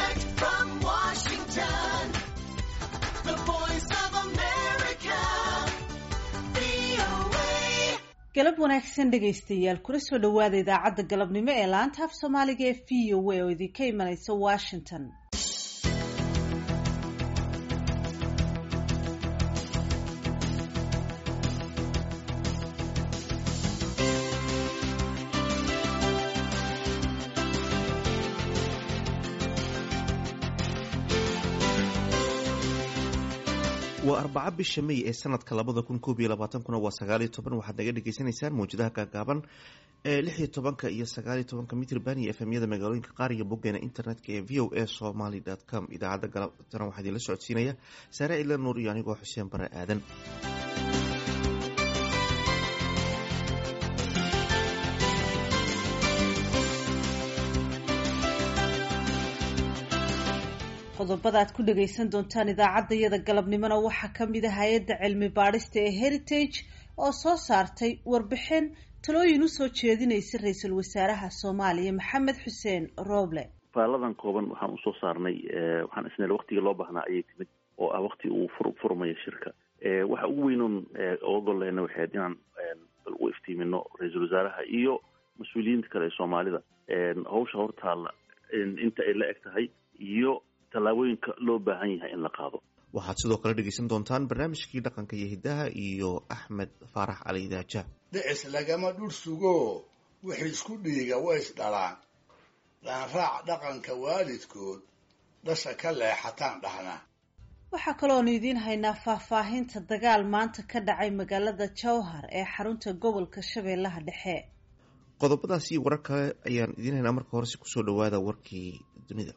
Direct from Washington, the voice of America, VOA. galab wanaagsan dhegaystayaal kula soo dhowaada idaacadda galabnimo ee laanta af soomaaliga ee v o a oo idinka imanaysa washington waa arbaca bisha may ee sanadka labada kun koob iyo labaatankuna waa sagaaliyo toban waxaad naga dhagaysanaysaan mawjadaha gaagaaban ee lix iyo tobanka iyo sagaaliyo tobanka mitrban iyo efemyada magaalooyinka qaar iyo boggeena internetka ee v o a somaly com idaacadda galabtana waxaa idinla socodsiinaya saare ila nuur iyo anigoo xuseen bare aadan qodobada aad ku dhagaysan doontaan idaacaddayada galabnimona waxaa ka mid ah hay-adda cilmi baadhista ee heritage oo soo saartay warbixin talooyin usoo jeedinaysa ra-iisul wasaaraha soomaaliya maxamed xuseen rooble faaladan kooban waxaan usoo saarnay waxaan isnel waktigii loo baahnaa ayay timid oo ah wakti uu fur furmayo shirka waxa ugu weynoon oga golleena waxayd inaan bal u iftiimino ra-iisul wasaaraha iyo mas-uuliyiinta kale ee soomaalida hawsha hortaalla inta ay la eg tahay iyo tallaabooyinka loo baahan yahay in la qaado waxaad sidoo kale dhegaysan doontaan barnaamijkii dhaqanka iyo hiddaha iyo axmed faarax cali daaja dhicis lagama dhul sugo wixii isku dhiiga way is dhalaan dhaanraac dhaqanka waalidkood dhasha ka leexataan dhahna waxaa kaloonu idiin haynaa faahfaahinta dagaal maanta ka dhacay magaalada jowhar ee xarunta gobolka shabeellaha dhexe qodobadaas iyo warar kale ayaan idiin haynaa marka horese kusoo dhawaada warkii dunida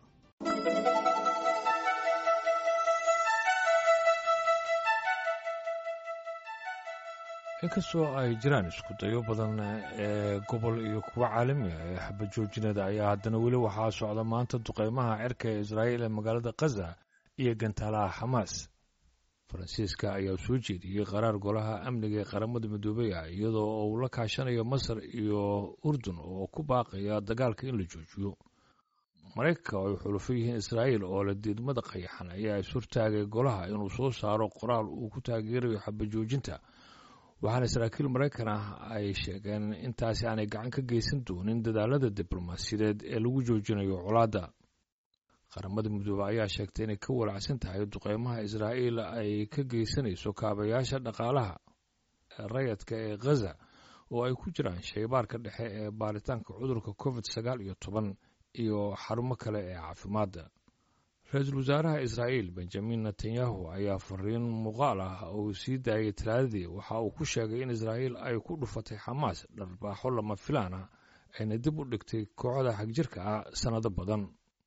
inkastoo ay jiraan isku dayo badan ee gobol iyo kuwa caalami ah ee xabajoojinada ayaa haddana weli waxaa socda maanta duqeymaha cirka ee israa'iil ee magaalada khaza iyo gantaalaha xamaas faransiiska ayaa soo jeediyey qaraar golaha amniga ee qaramada midoobey ah iyadoo uu la kaashanayo masar iyo urdun oo ku baaqaya dagaalka in la joojiyo maraykanka oo ay xulufo yihiin israa'iil oo leh diidmada qayaxan ayaa ishortaagay golaha inuu soo saaro qoraal uu ku taageerayo xabajoojinta waxaana saraakiil maraykan ah ay sheegeen intaasi aanay gacan ka geysan doonin dadaalada diblomaasiyadeed ee lagu joojinayo colaadda qaramada midoobe ayaa sheegtay inay ka walacsan tahay duqeymaha israa'iil ay ka geysanayso kaabayaasha dhaqaalaha rayadka ee khaza oo ay ku jiraan shaybaarka dhexe ee baaritaanka cudurka covid sagaal iyo toban iyo xarumo kale ee caafimaadda ra-iisul wasaaraha israa'iil benjamin netanyahu ayaa fariin muuqaal ah uu sii daayay talaadadii waxa uu ku sheegay in israa'iil ay ku dhufatay xamaas dharbaaxo lama filaan ah ayna dib u dhigtay kooxda xagjirka ah sannado badan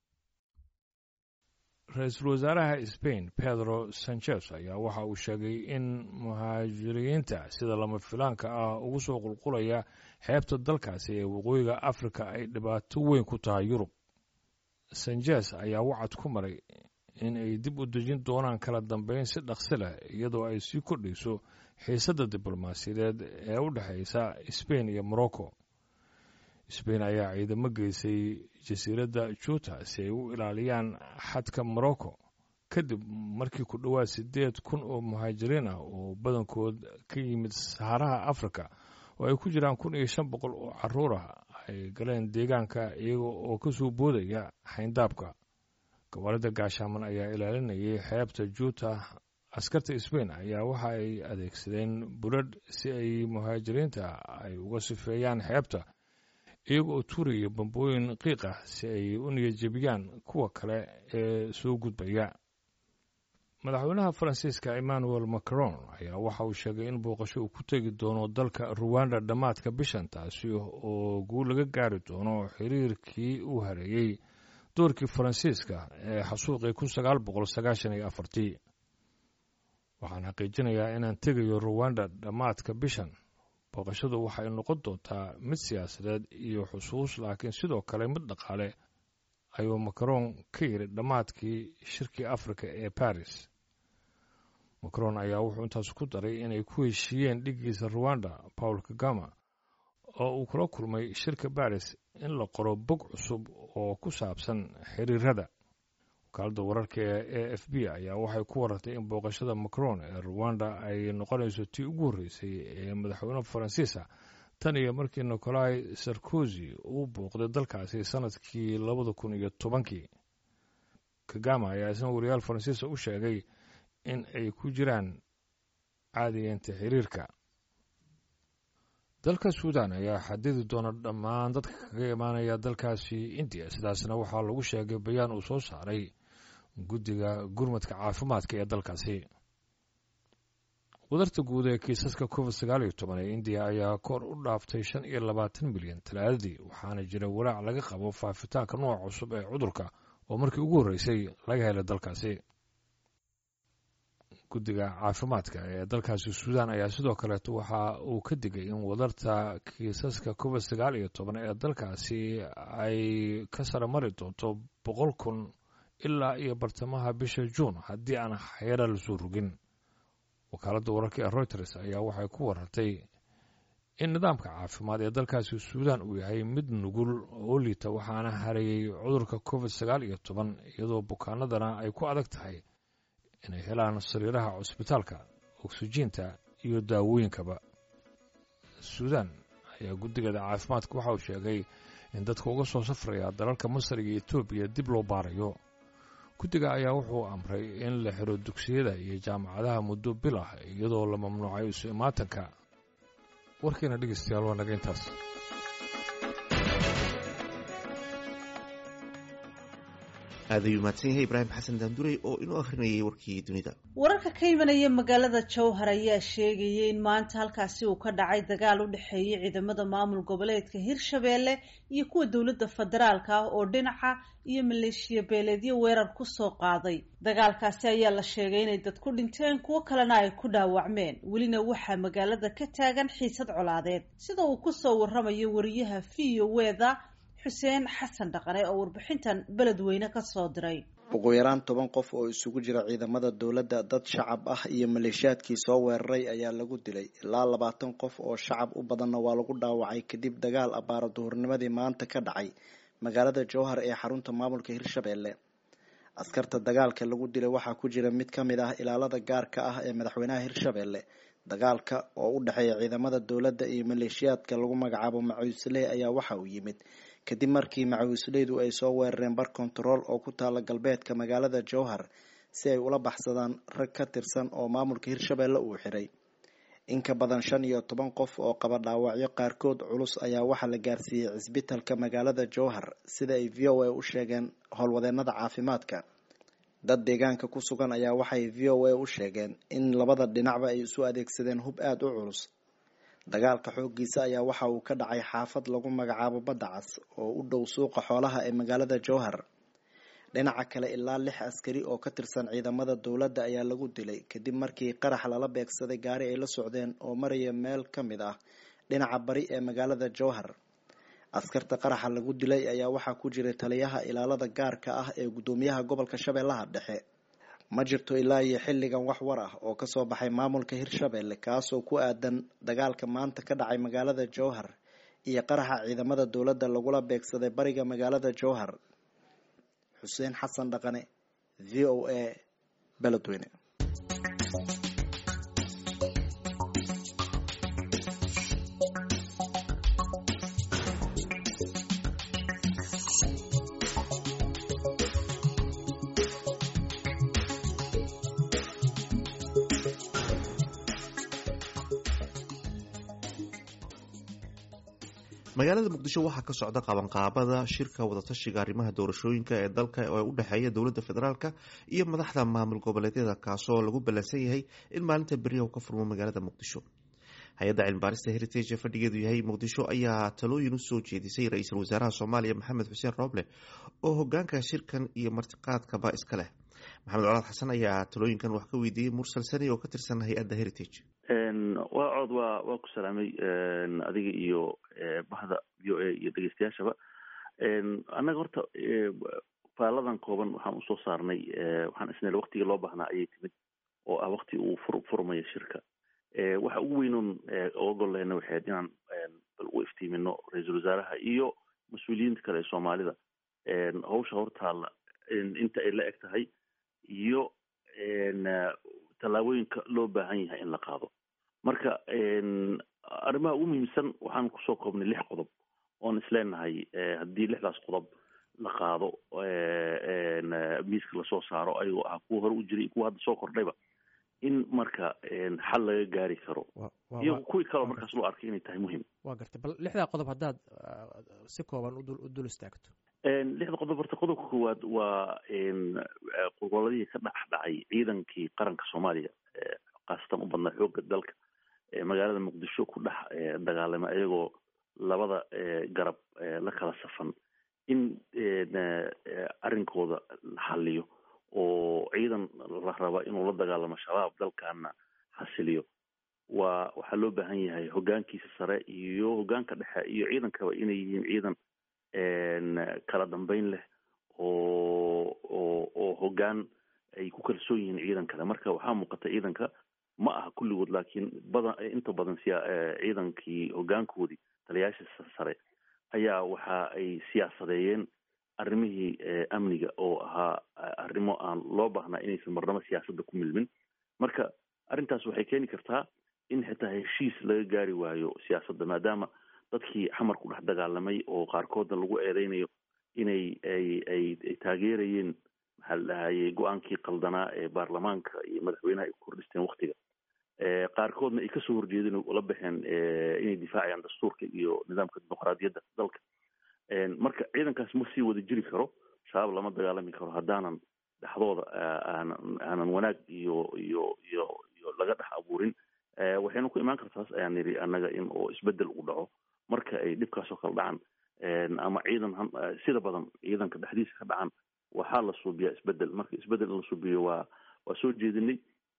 ra-iisul wasaaraha sbain pedro sanchez ayaa waxa uu sheegay in muhaajiriyiinta sida lama filaanka ah ugu soo qulqulaya xeebta dalkaasi ee waqooyiga afrika ay dhibaato weyn ku tahay yurub sanjes ayaa wacad ku maray in ay dib u dejin doonaan kala dambeyn si dhaqsi leh iyadoo ay sii kordhayso xiisadda diblomaasiyadeed ee u dhexaysa sbain iyo morocco sbain ayaa ciidamo geysay jasiiradda juuta si ay u ilaaliyaan xadka morocco kadib markii ku dhowaad siddeed kun oo muhaajiriin ah oo badankood ka yimid saharaha afrika oo ay ku jiraan kun iyo shan boqol oo caruur ah ay galeen deegaanka iyaga oo ka soo boodaya xayndaabka gobolada gaashaaman ayaa ilaalinayay xeebta juuta askarta sbain ayaa waxa ay adeegsadeen buladh si ay muhaajiriinta ay uga sifeeyaan xeebta iyaga oo tuuraya bambooyin qiiq ah si ay u niyadjebiyaan kuwa kale ee soo gudbaya madaxweynaha faransiiska emmanuel macron ayaa waxa uu sheegay in booqasho uu ku tegi doono dalka ruwanda dhammaadka bishan taasi oo guul laga gaari doono xiriirkii uu hareeyey doorkii faransiiska ee xasuuqii kun sagaal boqol sagaashan iyo afartii waxaan xaqiijinayaa inaan tegayo ruwanda dhammaadka bishan booqashadu waxay noqon doontaa mid siyaasadeed iyo xusuus laakiin sidoo kale mid dhaqaale ayuu macron ka yidhi dhammaadkii shirkii afrika ee baris macron ayaa wuxuu intaas ku daray inay ku heshiiyeen dhiggiisa ruwanda paul kagama oo uu kula kulmay shirka baris in la qoro bog cusub oo ku saabsan xiriirada wakaalada wararka ee a f b ayaa waxay ku warartay in booqashada macron ee ruwanda ay noqonayso tii ugu horreysay ee madaxweyne faransiisa tan iyo markii nicolai sarkozy uu booqday dalkaasi sanadkii labada kun iyo tobankii kagama ayaa isna wariyaal faransiisa u sheegay in ay ku jiraan caadiyeenta xiriirka dalka suudan ayaa xadidi doona dhammaan dadka kaga imaanaya dalkaasi indiya sidaasna waxaa lagu sheegay bayaan uu soo saaray guddiga gurmadka caafimaadka ee dalkaasi wadarta guud ee kiisaska covid sagaal iyo toban ee indiya ayaa kor u dhaaftay shan iyo labaatan milyan talaadadii waxaana jira walaac laga qabo faafitaanka nooc cusub ee cudurka oo markii ugu horreysay laga helay dalkaasi guddiga caafimaadka ee dalkaasi suudan ayaa sidoo kaleeto waxa uu ka digay in wadarta kiisaska covid sagaal iyo toban ee dalkaasi ay ka sara mari doonto boqol kun ilaa iyo bartamaha bisha juun haddii aan xeera lasoo rogin wakaaladda wararka ee reuters ayaa waxay ku warartay in nidaamka caafimaad ee dalkaasi suudan uu yahay mid nugul oo liita waxaana hareeyey cudurka covid sagaal iyo toban iyadoo bukaanadana ay ku adag tahay inay helaan sariiraha cusbitaalka oksijiinta iyo daawooyinkaba suudan ayaa guddigeeda caafimaadka waxa uu sheegay in dadka uga soo safraya dalalka masar iyo etoobiya dib loo baarayo guddiga ayaa wuxuu amray in la xiro dugsiyada iyo jaamacadaha muddo bil ah iyadoo la mamnuucay isu imaatanka warkiina dhegeystayaal waa naga intaas aad ayuu mahadsan yahay ibraahim xasan daandurey oo inoo akhrinayay warkii dunida wararka ka imanaya magaalada jowhar ayaa sheegaya in maanta halkaasi uu ka dhacay dagaal u dhexeeyay ciidamada maamul goboleedka hirshabeelle iyo kuwa dowladda federaalka ah oo dhinaca iyo maleeshiya beeleedyo weerar kusoo qaaday dagaalkaasi ayaa la sheegay inay dad ku dhinteen kuwo kalena ay ku dhaawacmeen welina waxaa magaalada ka taagan xiisad colaadeed sida uu kusoo waramayo wariyaha v o weda xuseen xasan dhaqane oo warbixintan beledweyne ka soo diray ugu yaraan toban qof oo isugu jira ciidamada dowladda dad shacab ah iyo maleeshiyaadkii soo weeraray ayaa lagu dilay ilaa labaatan qof oo shacab u badanna waa lagu dhaawacay kadib dagaal abbaara duhurnimadii maanta ka dhacay magaalada jowhar ee xarunta maamulka hirshabeelle askarta dagaalka lagu dilay waxaa ku jira mid ka mid ah ilaalada gaarka ah ee madaxweynaha hirshabeelle dagaalka oo u dhexeeya ciidamada dowladda iyo maleeshiyaadka lagu magacaabo macuusley ayaa waxa uu yimid kadib markii macawisleydu ay soo weerareen bar kontarool oo ku taala galbeedka magaalada jowhar si ay ula baxsadaan rag ka tirsan oo maamulka hirshabeelle uu xiray in ka badan shan iyo toban qof oo qaba dhaawacyo qaarkood culus ayaa waxaa la gaarsiiyey cisbitalka magaalada jowhar sida ay v o a u sheegeen howlwadeenada caafimaadka dad deegaanka ku sugan ayaa waxay v o a u sheegeen in labada dhinacba ay isu adeegsadeen hub aada u culus dagaalka xooggiisa ayaa waxa uu ka dhacay xaafad lagu magacaabo badda cas oo u dhow suuqa xoolaha ee magaalada jowhar dhinaca kale ilaa lix askari oo ka tirsan ciidamada dowladda ayaa lagu dilay kadib markii qarax lala beegsaday gaari ay la socdeen oo maraya meel ka mid ah dhinaca bari ee magaalada jowhar askarta qaraxa lagu dilay ayaa waxaa ku jiray taliyaha ilaalada gaarka ah ee guddoomiyaha gobolka shabeellaha dhexe ma jirto ilaa iyo xilligan wax war ah oo kasoo baxay maamulka hirshabeelle kaasoo ku aadan dagaalka maanta ka dhacay magaalada jowhar iyo qaraxa ciidamada dowladda lagula beegsaday bariga magaalada jowhar xuseen xasan dhaqane v o a beledweyne magaalada muqdisho waxaa ka socda qabanqaabada shirka wadatashiga arrimaha doorashooyinka ee dalka ee u dhexeeya dowladda federaalka iyo madaxda maamul goboleedyada kaasoo lagu ballansan yahay in maalinta beriya uu ka furmo magaalada muqdisho hay-adda cilmibaarista heritage ee fadhigeedu yahay muqdisho ayaa talooyin usoo jeedisay ra-iisul wasaaraha soomaaliya maxamed xuseen rooble oo hogaanka shirkan iyo martiqaadkaba iska leh maxamed colaad xasan ayaa talooyinkan wax ka weydiiyey mursal sani oo ka tirsan hay-adda heritage waa cod waa waa ku salaamay adiga iyo bahda v o a iyo dhegeystayaashaba annaga horta faaladan kooban waxaan usoo saarnay waxaan isnel waktigii loo baahnaa ayay timid oo ah wakti uu fur furmayo shirka waxa ugu weynoon ogoleyna waxay ahayd inaan bal u iftiimino ra-iisul wasaaraha iyo mas-uuliyiinta kale ee soomaalida hawsha hortaalla inta ay la eg tahay iyo tallaabooyinka loo baahan yahay in la qaado marka arrimaha ugu muhiimsan waxaan kusoo koobnay lix qodob oon isleenahay haddii lixdaas qodob la qaado miiska lasoo saaro ayagoo ah kuwa hore u jiray kuwa hadda soo kordhayba in marka xal laga gaari karo iyo kuwii kaleo markaas loo arkay inay tahay muhiim waa gartay bal lixdaa qodob haddaad si kooban u dul istaagto lixda qodob horta qodobka koowaad waa goboladihii ka dhex dhacay ciidankii qaranka soomaaliya khaasatan u badnaa xoogga dalka magaalada muqdisho ku dhex dagaalamay ayagoo labada garab la kala safan in arrinkooda la xaliyo oo ciidan la raba inuu la dagaalamo shabaab dalkana xasiliyo waa waxaa loo baahan yahay hogaankiisa sare iyo hogaanka dhexe iyo ciidankaba inay yihiin ciidan kala dambeyn leh oo oo oo hogaan ay ku kalsoon yihiin ciidan kale marka waxaa muuqata ciidanka ma aha kulligood laakiin badan inta badan siya ciidankii hogaankoodii taliyaasha sare ayaa waxa ay siyaasadeeyeen arrimihii amniga oo ahaa arrimo aan loo baahnaa inaysan marnamo siyaasadda ku milmin marka arrintaas waxay keeni kartaa in xitaa heshiis laga gaari waayo siyaasadda maadaama dadkii xamar ku dhex dagaalamay oo qaarkoodna lagu eedeynayo inay ay ay ay taageerayeen maxaa la dhahayay go-aankii qaldanaa ee baarlamaanka iyo madaxweynaha ay ku kordhisteen waktiga qaarkoodna ay kasoo horjeedeen oo la baxeen inay difaacayaan dastuurka iyo nidaamka dimuqraadiyadda dalka marka ciidankaas ma sii wada jiri karo shabaab lama dagaalami karo haddaanan dhexdooda aanan aanan wanaag iyo iyo iyo iyo laga dhex abuurin waxayna ku imaan kartaas ayaan nidhi annaga in oo isbedel u dhaco marka ay dhibkaasoo kala dhacan ama ciidan sida badan ciidanka dhexdiisa ka dhacan waxaa la suubiyaa isbedel marka isbedel in la suubiyo waa waa soo jeedinay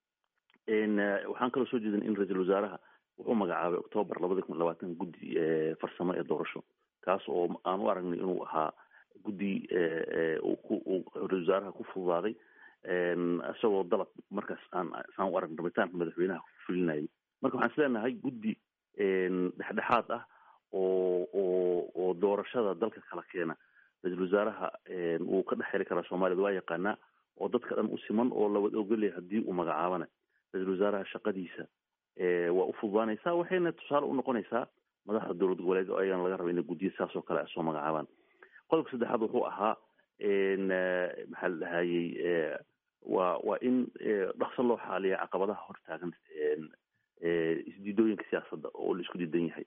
waxaan kaloo soo jeedinay in ra-iisul wasaaraha wuxuu magacaabay octoobar labada kun labaatan guddi farsamo ee doorasho kaas oo aan u aragnay inuu ahaa guddi uu ra-isul wasaaraha ku fududaaday isagoo dalab markaas aan saan u aragn rabitaanka madaxweynaha ku fulinayay marka waxaan isleenahay guddi dhexdhexaad ah oo oo oo doorashada dalka kala keena ra-iisul wasaaraha wuu ka dhex heli karaa soomaaliyad waa yaqaanaa oo dadka dhan u siman oo lawada ogolyahay haddii uu magacaabana ra-iisul wasaaraha shaqadiisa waa u fududaanaysaa waxayna tusaale u noqonaysaa madaxda dowlad goboleed oo ayagana laga raba inay guddiya saas oo kale soo magacaabaan qodobka saddexaad wuxuu ahaa maxaa la dhahayey waa waa in dhaqso loo xaaliya caqabadaha hortaagan isdiidooyinka siyaasadda oo la isku diidan yahay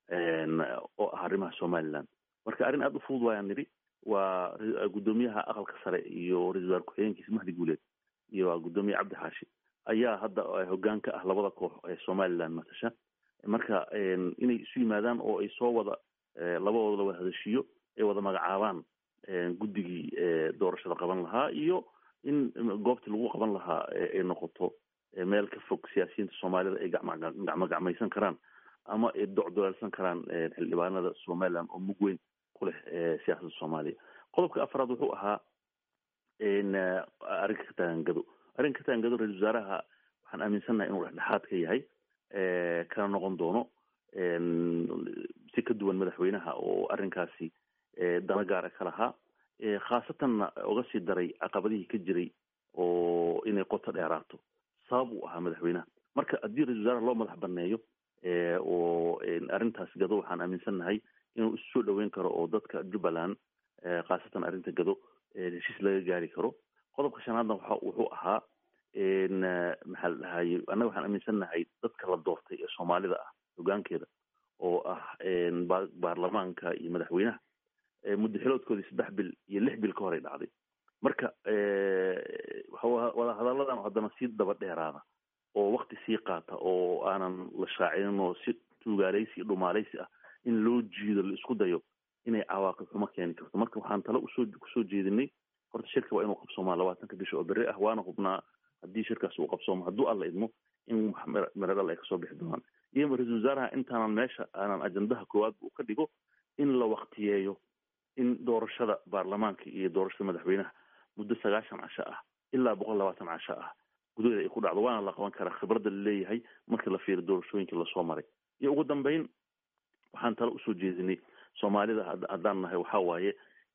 oo ah arrimaha somaliland marka arrin aada u fudud waayaan nidhi waa guddoomiyaha aqalka sare iyo ra-isul wasaar ku-xigeenkiisa mahdi guuleed iyo guddoomiye cabdi xaashi ayaa hadda hogaan ka ah labada koox ee somaliland matasha marka inay isu yimaadaan oo ay soo wada labadooda la wada hadashiyo ay wada magacaabaan guddigii doorashada qaban lahaa iyo in goobtii lagu qaban lahaa ay noqoto meel ka fog siyaasiyiinta soomaalida ay gacmo gacmaysan karaan ama ay docdoleelsan karaan xildhibaanada somaliland oo mug weyn ku leh siyaasadda soomaaliya qodobka afraad wuxuu ahaa arrinka ka taagangado arrinka ka taagangado ra-isul wasaaraha waxaan aaminsannahay inuu dhexdhexaad ka yahay kana noqon doono si ka duwan madaxweynaha oo arrinkaasi dana gaara ka lahaa khaasatanna uga sii daray caqabadihii ka jiray oo inay qoto dheeraato sabab uu ahaa madaxweynaha marka haddii ra-isul wasaaraha loo madax baneeyo oo arrintaas gado waxaan aaminsannahay inuu isu soo dhaweyn karo oo dadka jubbaland khaasatan arrinta gado heshiis laga gaari karo qodobka shanaadna waxa wuxuu ahaa maxaa la dhahaye annaga waxaan aaminsannahay dadka la doortay ee soomaalida ah hogaankeeda oo ah baarlamaanka iyo madaxweynaha muddo xiloodkoodii saddex bil iyo lix bil ka horay dhacday marka wadahadalladan haddana sii daba dheeraada oo wakti sii qaata oo aanan la shaacinin oo si tuugaaleysi iyo dhumaaleysi ah in loo jiido la isku dayo inay cawaaqib xumo keeni karto marka waxaan tale usoo kusoo jeedinay horta shirka waa inuu qabsoomaa labaatanka bisha oo berri ah waana hubnaa haddii shirkaas uu qabsoomo hadduu alla idmo in meredhal ay kasoo bixi doonaan iyo ra-isul wasaaraha intaanan meesha aanan ajandaha koowaad uu ka dhigo in la waktiyeeyo in doorashada baarlamaanka iyo doorashada madaxweynaha muddo sagaashan casho ah ilaa boqol labaatan casho ah gudaheeda ay ku dhacdo waana la qaban karaa khibradda laleeyahay markii la fiiro doorashooyinkii lasoo maray iyo ugu dambeyn waxaan tale usoo jeedinay soomaalida haddaan nahay waxaa waaye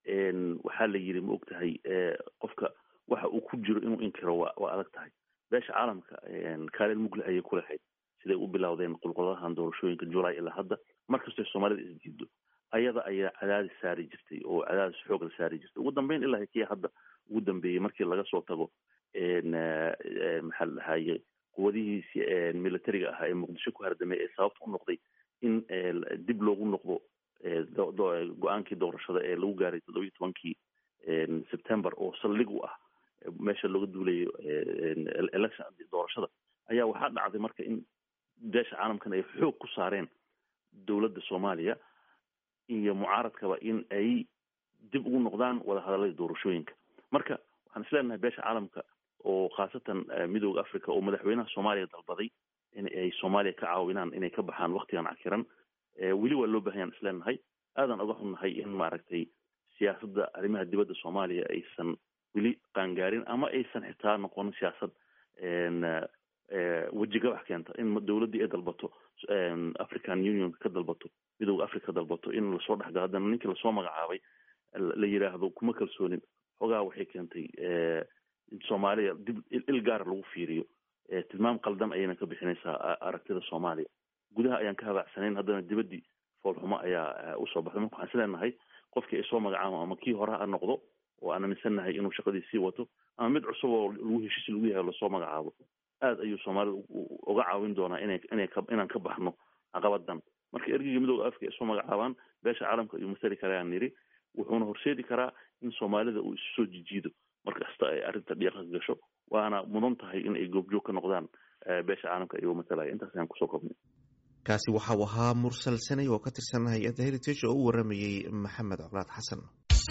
waxaa la yidhi ma og tahay qofka waxa uu ku jiro inuu inkiro waa waa adag tahay beesha caalamka kaalin mugle ayay ku lahayd siday u bilowdeen qulquladahan doorashooyinka julay ilaa hadda markastoo soomaalida isdiido ayada ayaa cadaadis saari jirtay oo cadaadis xoog la saari jirtay ugu dambeyn ilaa kii hadda ugu dambeeyey markii laga soo tago maxaa la dhahaye quwadihiisi militariga ahaa ee muqdisho ku hardamay ee sababta u noqday in dib loogu noqdo go-aankii doorashada ee lagu gaaray toddoba iyo tobankii september oo saldhig u ah meesha looga duulayo election doorashada ayaa waxaa dhacday marka in beesha caalamkan ay xoog ku saareen dowladda soomaaliya iyo mucaaradkaba in ay dib ugu noqdaan wadahadaladii doorashooyinka marka waxaan isleenahay beesha caalamka oo khaasatan midooda africa oo madaxweynaha soomaaliya dalbaday in ay soomaaliya ka caawinaan inay ka baxaan waktigan cakiran weli waa loo bahanyaan isleenahay aadan oga xunnahay in maaragtay siyaasadda arrimaha dibadda soomaaliya aysan weli qaangaarin ama aysan xitaa noqonin siyaasad wejigabax keenta in dowladdii ay dalbato african union ka dalbato midooda africa ka dalbato in lasoo dhexgalo haddana ninkii lasoo magacaabay la yidhaahdo kuma kalsoonin xogaa waxay keentay in soomaaliya dib il gaara lagu fiiriyo tilmaam qaldan ayayna ka bixinaysaa aragtida soomaaliya gudaha ayaan ka habaacsanayn haddana dibaddii foolxumo ayaa usoo baxday marka waxaan isleenahay qofkii ay soo magacaabo ama kii hore ha noqdo oo aan aaminsannahay inuu shaqadii sii wato ama mid cusub oo lagu heshiis lagu yahay lasoo magacaabo aad ayuu soomaalida uga caawin doonaa ina ina inaan ka baxno caqabadan marka ergeyga midooda africa ay soo magacaabaan beesha caalamka ayuu masali karayaan niri wuxuuna horseedi karaa in soomaalida uu isu soo jijiido markasta ay arrinta dhiiqa ka gasho waana mudan tahay in ay goobjoog ka noqdaan beesha caalamka ayuu matalaya intaas ayaan kusoo kobnay kaasi waxa uu ahaa mursal sanay oo ka tirsan hay-adda heritage oo u waramayey maxamed colaad xasan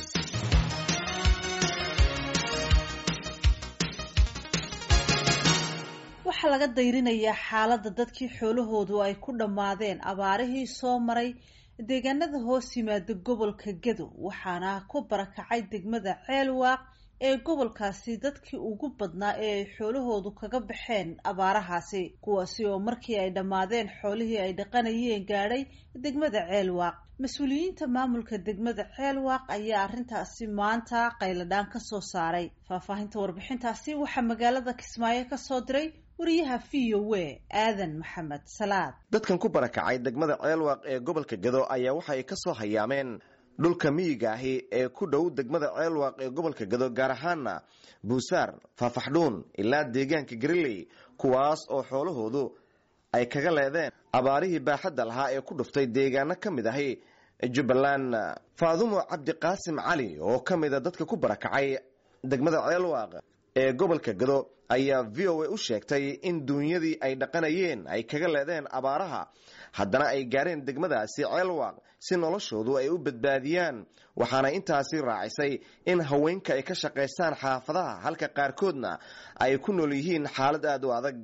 waxaa laga dayrinayaa xaaladda dadkii xoolahoodu ay ku dhammaadeen abaarihii soo maray deegaanada hoos yimaada gobolka gado waxaana ku barakacay degmada ceelwaaq ee gobolkaasi dadkii ugu badnaa ee ay xoolahoodu kaga baxeen abaarahaasi kuwaasi oo markii ay dhammaadeen xoolihii ay dhaqanayeen gaadhay degmada ceelwaaq mas-uuliyiinta maamulka degmada ceelwaaq ayaa arrintaasi maanta qayladhaan ka soo saaray faahfaahinta warbixintaasi waxaa magaalada kismaayo ka soo diray wariyaha v o w aadan maxamed salaad dadkan ku barakacay degmada ceelwaaq ee gobolka gado ayaa waxay ka soo hayaameen dhulka miyiga ahi ee ku dhow degmada ceelwaaq ee gobolka gado gaar ahaana buusaar faafaxdhuun ilaa deegaanka gariley kuwaas oo xoolahoodu ay kaga leedeen abaarihii baaxadda lahaa ee ku dhuftay deegaano ka mid ahi jubbaland faadumo cabdiqaasim cali oo ka mida dadka ku barakacay degmada ceelwaaq ee gobolka gado ayaa v o a u sheegtay in duunyadii ay dhaqanayeen ay kaga leedeen abaaraha haddana ay gaareen degmadaasi ceelwaaq si noloshoodu ay u badbaadiyaan waxaana intaasi raacisay in haweenka ay ka shaqaystaan xaafadaha halka qaarkoodna ay ku nool yihiin xaalad aada u adag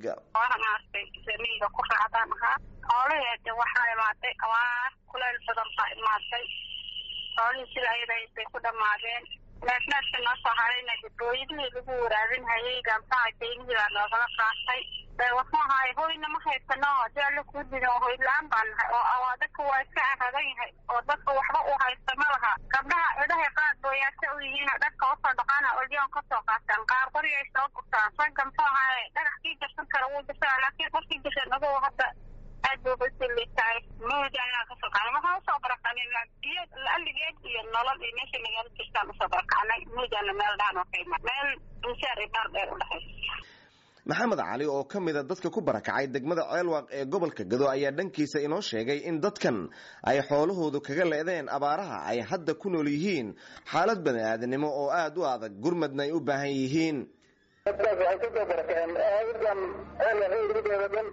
miyiga ku raacdaan ahaa xoolaheeda waxaa imaatay abaar kuleyl badan baa imaatay xoolihii sida ayadaysay ku dhammaadeen neefneefka noo soo harayna dibooyadihii lagu waraabinhayay gaamsaha keynihii baa noogala qaatay waxuu ahaay hoyna ma haysano hadii alla kuu didin oo hoy la-aan baan nahay oo dadka waa iska aradan yahay oo dadka waxba uu haysta ma laha gabdhaha cidhahay qaar booyaasa u yihiin dharka usoo dhaqaana olyoon kasoo qaataan qaar qoriyay soo gurtaan ragga muxuu ahaay dhagax kii jarsan kara wuu jirtaa laakiin qofkii jirsan aduu hadda aad buu basiliitahay mawdaanaa kasoo qaana waxaan usoo barakacnay biyo laligeed iyo nolol iyo meesha magaalo jirtaan usoo barakacnay mawdaana meel dhaan oo kayma meel buusaar iyo baar dheer udhexaysa maxamed cali oo ka mida dadka ku barakacay degmada ceelwaaq ee gobolka gado ayaa dhankiisa inoo sheegay in dadkan ay xoolahoodu kaga leedeen abaaraha ay hadda ku nool yihiin xaalad bani-aadnimo oo aada u adag gurmadna ay u baahan yihiin dadkaas waxay kasoo barakaceen aadan ceelwaaq dhan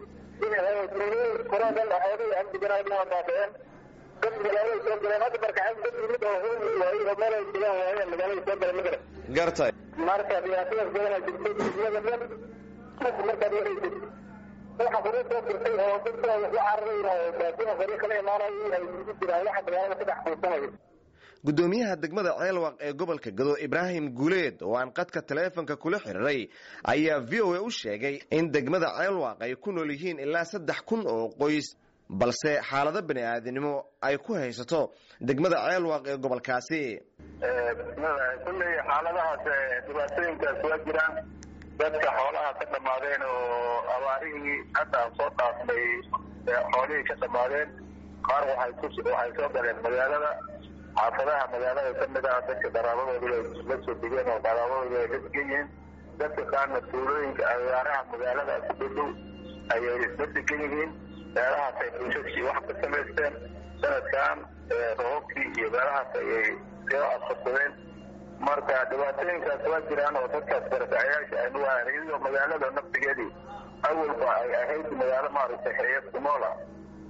koradan waxyaabihii amdiganaa baabeen dad magaalada soo galeen hadda barkaceen dad yimid oo hoy waayey oo meel ay degaan waayeen magaalada soo galeen magara gartay marka dhibaatadaas badanaa jirtay dunyada dhan markaad waraysid waxa hore soo jirtay oo dadka wax la cararaynayo baadina hore kala imaanayo ay isugu jiraan waxa magaalada ka dhex quusanayo gudoomiyaha degmada ceelwaaq ee gobolka gado ibraahim guuleed oo aan qadka taleefonka kula xiriiray ayaa v o a u sheegay in degmada ceelwaaq ay ku nool yihiin ilaa saddex kun oo qoys balse xaalado bani aadinimo ay ku haysato degmada ceelwaaq ee gobolkaasi kulley xaaladahaas dhibaatooyinkaas waa jiraan dadka xoolaha ka dhammaadeen oo abaarihii hadda aan soo dhaafnay xoolihii ka dhammaadeen qaar waxay ku waxay soo galeen magaalada xaafadaha magaalada ka mid ah dadka qaraabadooda ay la soo degeen oo qaraabadooda ay la degan yihiin dadka qaarna tuulooyinka agaaraha magaalada ku dhadhow ayay la degan yihiin meelahaas ay buushashii wax ka samaysteen sanadkan roobabkii iyo meelahaas ayay soo afursadeen marka dhibaatooyinkaas waa jiraan oo dadkaas barakacayaasha aynu waayan iyadoo magaalada naftigeedii awalba ay ahayd magaalo maaragtay xeeyad ku nool ah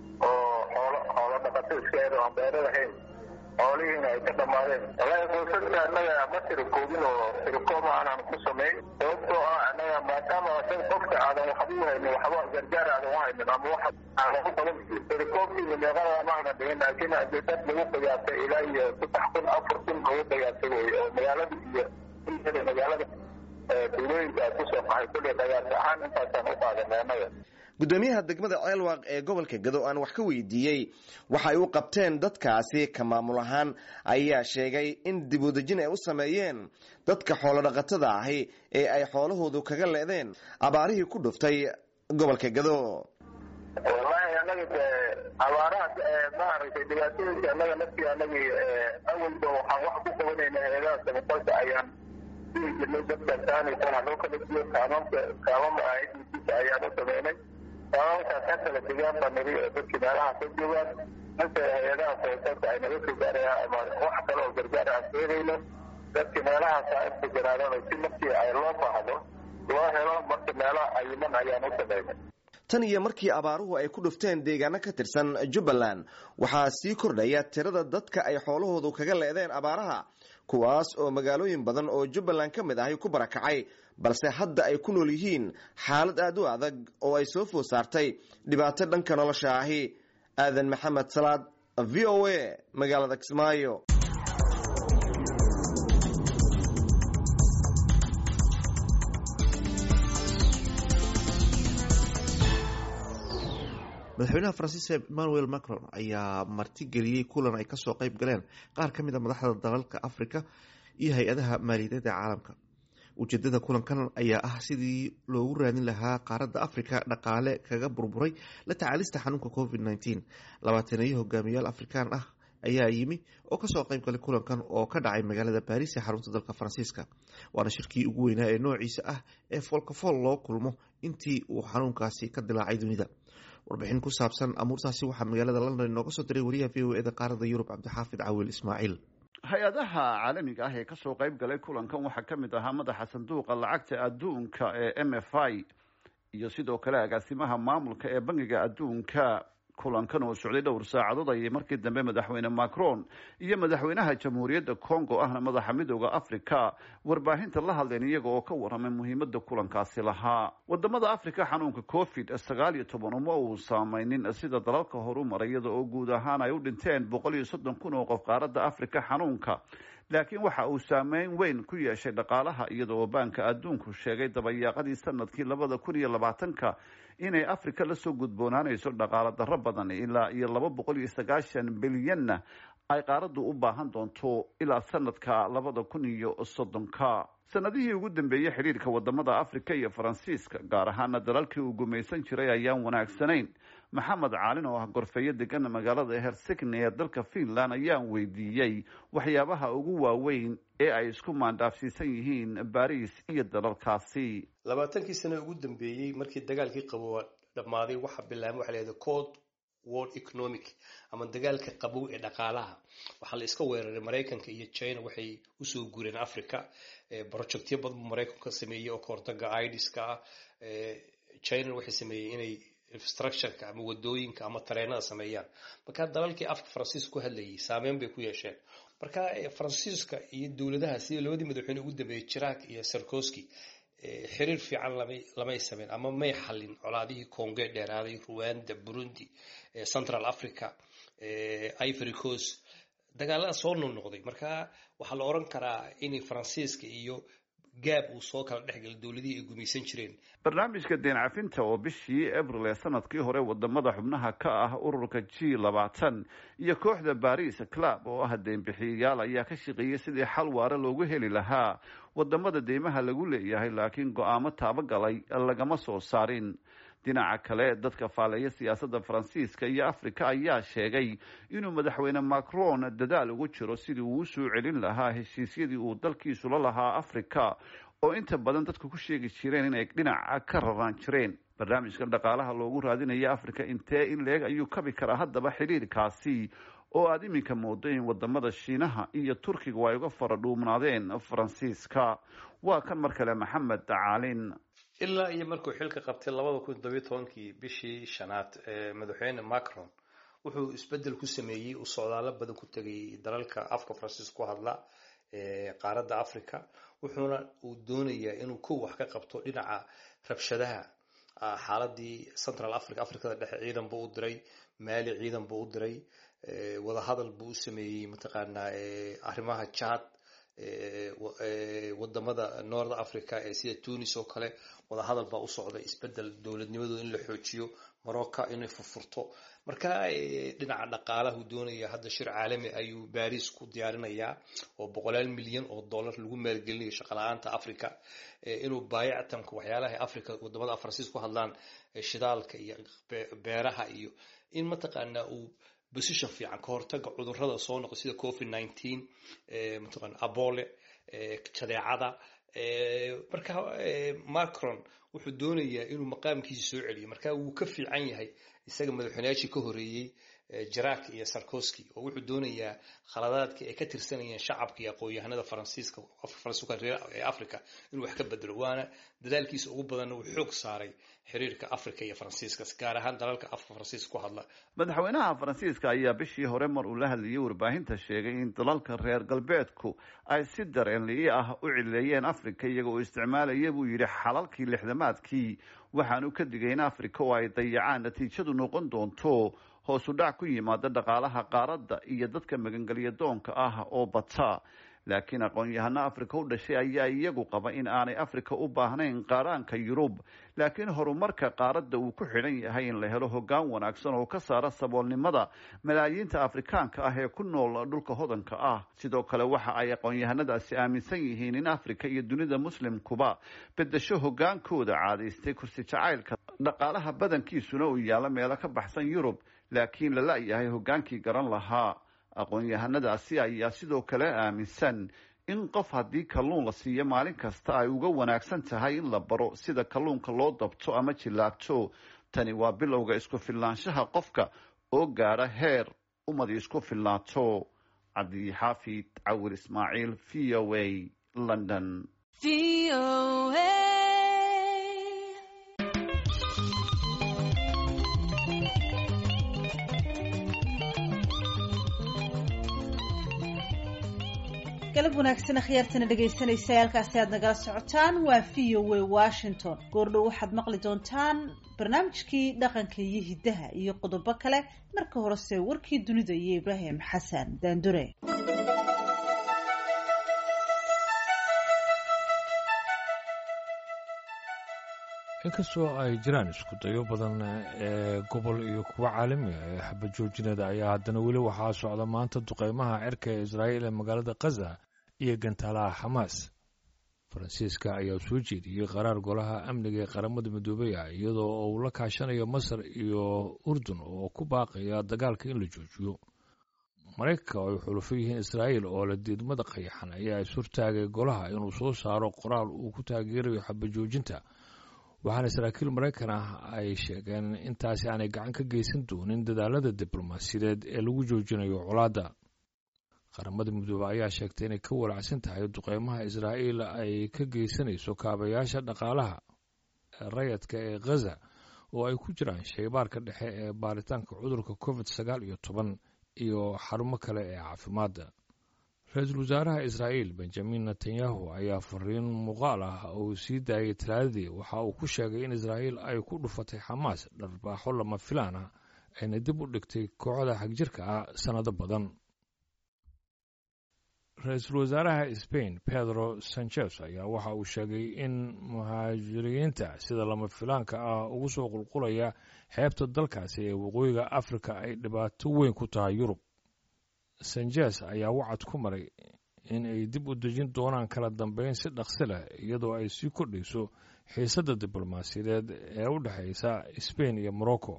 oo xoolo xoolo dhaqato iska eed oo aan beero lahayn xoolihiina ay ka dhammaadeen wallaahi qoysaska annaga ma tirakoobin oo tirikoob aanan ku samayn sababtoo ah annaga maadaama dad qofka aadan waxba u haynin waxba gargaar aadan u haynin ama wax aadan ku qaban tirikoobkiisa meeqada ma aanan dhigin laakiin haddii dad lagu qiyaasay ilaa iyo saddex kun afar kun lagu qiyaasay wey oo magaalada iyo ilada magaalada tuulooyinka ay kusoo qaxay kulley qiyaas ahaan intaasaan u qaadanay annaga gudoomiyaha degmada ceelwaaq ee gobolka gado aan wax ka weydiiyey waxay u qabteen dadkaasi ka maamul ahaan ayaa sheegay in dib udejin ay u sameeyeen dadka xoolodhaqatada ahi ee ay xoolahoodu kaga leedeen abaarihii ku dhuftay gobolka gado wallaahi annaga de abaaraha maaragtay dhibaatooyinka annaga naftii annagii awalba waxaan wax ku qabanayna heedaha samafalka ayaan dhihi jirnay dadka taanaysa ha loo kala diyo kaamamka kaamama aidkiisa ayaan u sameynay kaamamkaas ha kala degaan baa niri dadkii meelaha ka joogaan inta hay-adaha samafalka ay naga soo gaarayaan ama wax kale oo gargaar aan keenayno dadkii meelahaas ha integaraadaan si markii ay loo baahdo loo helo marka meelaha ayiman ayaan u sameynay tan iyo markii abaaruhu ay ku dhufteen deegaano ka tirsan jubbaland waxaa sii kordhaya tirada dadka ay xoolahoodu kaga leedeen abaaraha kuwaas oo magaalooyin badan oo jubbaland ka mid ahay ku barakacay balse hadda ay ku nool yihiin xaalad aad u adag oo ay soo food saartay dhibaato dhanka nolosha ahi aadan maxamed salaad v o a magaalada kismaayo madaxweynaha faransiiska emmanuel macron ayaa martigeliyey kulan ay kasoo qeyb galeen qaar ka mid a madaxda dalalka africa iyo hay-adaha maaliyadeed ee caalamka ujeedada kulankan ayaa ah sidii loogu raadin lahaa qaaradda africa dhaqaale kaga burburay la tacaalista xanuunka covid nteen labaataneeyo hogaamiyaal afrikaan ah ayaa yimi oo kasoo qeyb galay kulankan oo ka dhacay magaalada baris ee xarunta dalka faransiiska waana shirkii ugu weynaa ee noociisa ah ee foolkafool loo kulmo intii uu xanuunkaasi ka dilaacay dunida warbixin ku saabsan amuurtaasi waxaa magaalada london inooga soo diray wariyaha v o eda qaarada yurub cabdixaafid cawil ismaaciil hay-adaha caalamiga ah ee kasoo qayb galay kulankan waxaa ka mid ahaa madaxa sanduuqa lacagta adduunka ee m f i iyo sidoo kale agaasimaha maamulka ee bangiga adduunka kulankan oo socday dhowr saacadood ayay markii dambe madaxweyne macron iyo madaxweynaha jamhuuriyadda congo ahna madaxa midooda africa warbaahinta la hadleen iyaga oo ka waramay muhiimada kulankaasi lahaa wadamada africa xanuunka covid sagaal iyo toban uma uu saameynin sida dalalka horu maray iyada oo guud ahaan ay u dhinteen boqol iyo soddon kun oo qof qaaradda africa xanuunka laakiin waxa uu saameyn weyn ku yeeshay dhaqaalaha iyada oo baanka adduunku sheegay dabayaaqadii sanadkii labada kun iyo labaatanka inay africa lasoo gudboonaanayso dhaqaalo darro badan ilaa iyo laba boqol iyo sagaashan bilyanna ay qaaraddu u baahan doonto ilaa sanadka labada kun iyo soddonka sanadihii ugu dambeeyey xidhiirka wadamada africa iyo faransiiska gaar ahaana dalalkii uu gumaysan jiray ayaan wanaagsanayn maxamed caalin oo ah gorfeeyo degan magaalada hersigni ee dalka finland ayaan weydiiyey waxyaabaha ugu waaweyn ee ay isku maandhaafsiisan yihiin baris iyo dalalkaasi labaatankii sano ugu dambeeyey markii dagaalkii qabowa dhammaaday waxaa bilaabay waxa lahahda code world economic ama dagaalka qabow ee dhaqaalaha waxaa la iska weeraray maraykanka iyo china waxay usoo guureen africa projectyo badan buu maraykanku ka sameeyey oo kahortaga idiska ah china waxay sameeyey inay infrastructureka ama wadooyinka ama tareenada sameeyaan marka dalalkii afka faransiiska ku hadlayay saameyn bay ku yeesheen marka faransiiska iyo dowladaha sida labadii madaxweyne ugu dambeeyey jiraak iyo sarkoski xiriir fiican lamay sameyn ama may xalin colaadihii conge dheeraaday ruanda burundi central africa ivory coast dagaalada soo noqnoqday marka waxaa la oran karaa in faransiiska iyo gaab uu soo kala dhexgala dowladihii ay gumaysan jireen barnaamijka deen cafinta oo bishii abril ee sanadkii hore wadamada xubnaha ka ah ururka g labaatan iyo kooxda baris club oo ah deenbixiyayaal ayaa ka shaqeeyay sidii xal waare loogu heli lahaa wadamada deymaha lagu leeyahay laakiin go-aamo taabagalay lagama soo saarin dhinaca kale dadka faaleeya siyaasadda faransiiska iyo afrika ayaa sheegay inuu madaxweyne macron dadaal ugu jiro sidii uu usoo celin lahaa heshiisyadii uu dalkiisu la lahaa afrika oo inta badan dadku ku sheegi jireen inay dhinaca ka raraan jireen barnaamijkan dhaqaalaha loogu raadinaya afrika intee in leeg ayuu kabi karaa haddaba xidhiirkaasi oo aada iminka moodo in wadamada shiinaha iyo turkiga ay uga fara dhuumnaadeen faransiiska waa kan mar kale maxamed caalin ilaa iyo markuu xilka qabtay labada kun todobiyo tobankii bishii shanaad madaxweyne macron wuxuu isbedel ku sameeyey uu socdaalo badan ku tegay dalalka afka faransiis ku hadla qaaradda africa wuxuuna uu doonayaa inuu kow wax ka qabto dhinaca rabshadaha xaaladii central africa africada dhexe ciidan buu u diray maali ciidan buu u diray wadahadal buu u sameeyey mataqaanaa arrimaha jad wadamada north africa ee sida tunis oo kale wadahadal baa u socda isbedel dowladnimadooda in la xoojiyo morocco inay furfurto marka dhinaca dhaqaalahu doonaya hadda shir caalami ayuu baris ku diyaarinayaa oo boqolaal milyan oo dollar lagu maalgelinayo shaqala-aanta africa inuu baayactamka waxyaalaha africa wadamada faransiis ku hadlaan shidaalka iyo beeraha iyo in mataqaanaa uu position fiican ka hortaga cudurada soo noqo sida covid nineteen mataqaana abole jadeecada marka macron wuxuu doonayaa inuu maqaamkiisa soo celiyo marka wuu ka fiican yahay isaga madaxweynayaashii ka horeeyey jarak iyo sarkoski oo wuxuu doonayaa khaladaadka ay ka tirsanayeen shacabka iyo aqoon-yahanada faransiiska faransiiska ee africa inuu wax ka bedelo waana dadaalkiisa ugu badanna uu xoog saaray xiriirka africa iyo faransiiska gaar ahaan dalalka afka faransiiska ku hadla madaxweynaha faransiiska ayaa bishii hore mar uu la hadlayay warbaahinta sheegay in dalalka reer galbeedku ay si dareenli'i ah u cileeyeen africa iyaga oo isticmaalaya buu yidhi xalalkii lixdamaadkii waxaanu ka digay in africa oo ay dayacaan natiijadu noqon doonto hoos u dhac ku yimaada dhaqaalaha qaaradda iyo dadka magangelya doonka ah oo bata laakiin aqoon-yahano africa u dhashay ayaa iyagu qaba in aanay africa u baahnayn qaaraanka yurub laakiin horumarka qaaradda uu ku xidhan yahay in la helo hoggaan wanaagsan oo ka saara saboolnimada malaayiinta afrikaanka ah ee ku nool dhulka hodanka ah sidoo kale waxa ay aqoon-yahanadaasi aaminsan yihiin in africa iyo dunida muslimkuba bedesho hoggaankooda caadaystay kursi jacaylka dhaqaalaha badankiisuna uu yaallo meelo ka baxsan yurub laakiin lala yahay hoggaankii garan lahaa aqoon-yahanadaasi ayaa sidoo kale aaminsan in qof haddii kalluun la siiyo maalin kasta ay uga wanaagsan tahay in la baro sida kalluunka loo dabto ama jillaabto tani waa bilowga isku filnaanshaha qofka oo gaadha heer ummadi isku filnaato cabdixaafid cawir ismaaciil v o a london galab wanaagsan akhyaartana dhegaysanaysa halkaasi aad nagala socotaan waa v o a washington goordhow waxaad maqli doontaan barnaamijkii dhaqanka iyo hiddaha iyo qodobo kale marka horese warkii dunida iyo ibraahim xasan daandure inkastoo ay jiraan isku dayo badan ee gobol iyo kuwo caalami ah ee xabajoojinada ayaa haddana weli waxaa socda maanta duqeymaha cirka ee israa'iil ee magaalada khaza iyo gantaalaha xamaas faransiiska ayaa soo jeediyey qaraar golaha amniga ee qaramada midoobey ah iyadoo uu la kaashanayo masar iyo urdun oo ku baaqaya dagaalka in la joojiyo maraykanka oo ay xulufo yihiin israa'iil oo la diidmada qayaxan ayaa ishortaagay golaha inuu soo saaro qoraal uu ku taageerayo xabajoojinta waxaana saraakiil maraykan ah ay sheegeen intaasi aanay gacan ka geysan doonin dadaalada diblomaasiyadeed ee lagu joojinayo colaadda qaramada midoobe ayaa sheegtay inay ka walacsan tahay duqeymaha israa'iil ay ka geysanayso kaabayaasha dhaqaalaha rayadka ee khaza oo ay ku jiraan shaybaarka dhexe ee baaritaanka cudurka covid sagaal iyo toban iyo xarumo kale ee caafimaadda ra-iisul wasaaraha israa'iil benjamin netanyahu ayaa fariin muuqaal ah uu sii daayay talaadadii waxa uu ku sheegay in israa'iil ay ku dhufatay xamaas dharbaaxo lama filaan ah ayna dib u dhigtay kooxda xagjirka ah sannado badan ra-iisul wasaaraha sbain pedro sanchez ayaa waxa uu sheegay in muhaajiriinta sida lama filaanka ah ugu soo qulqulaya xeebta dalkaasi ee waqooyiga afrika ay dhibaato weyn ku tahay yurub sanchez ayaa wacad ku maray in ay dib u dejin doonaan kala dambeyn si dhaqsi leh iyadoo ay sii kordhayso xiisadda diblomaasiyadeed ee u dhexaysa sbain iyo morocco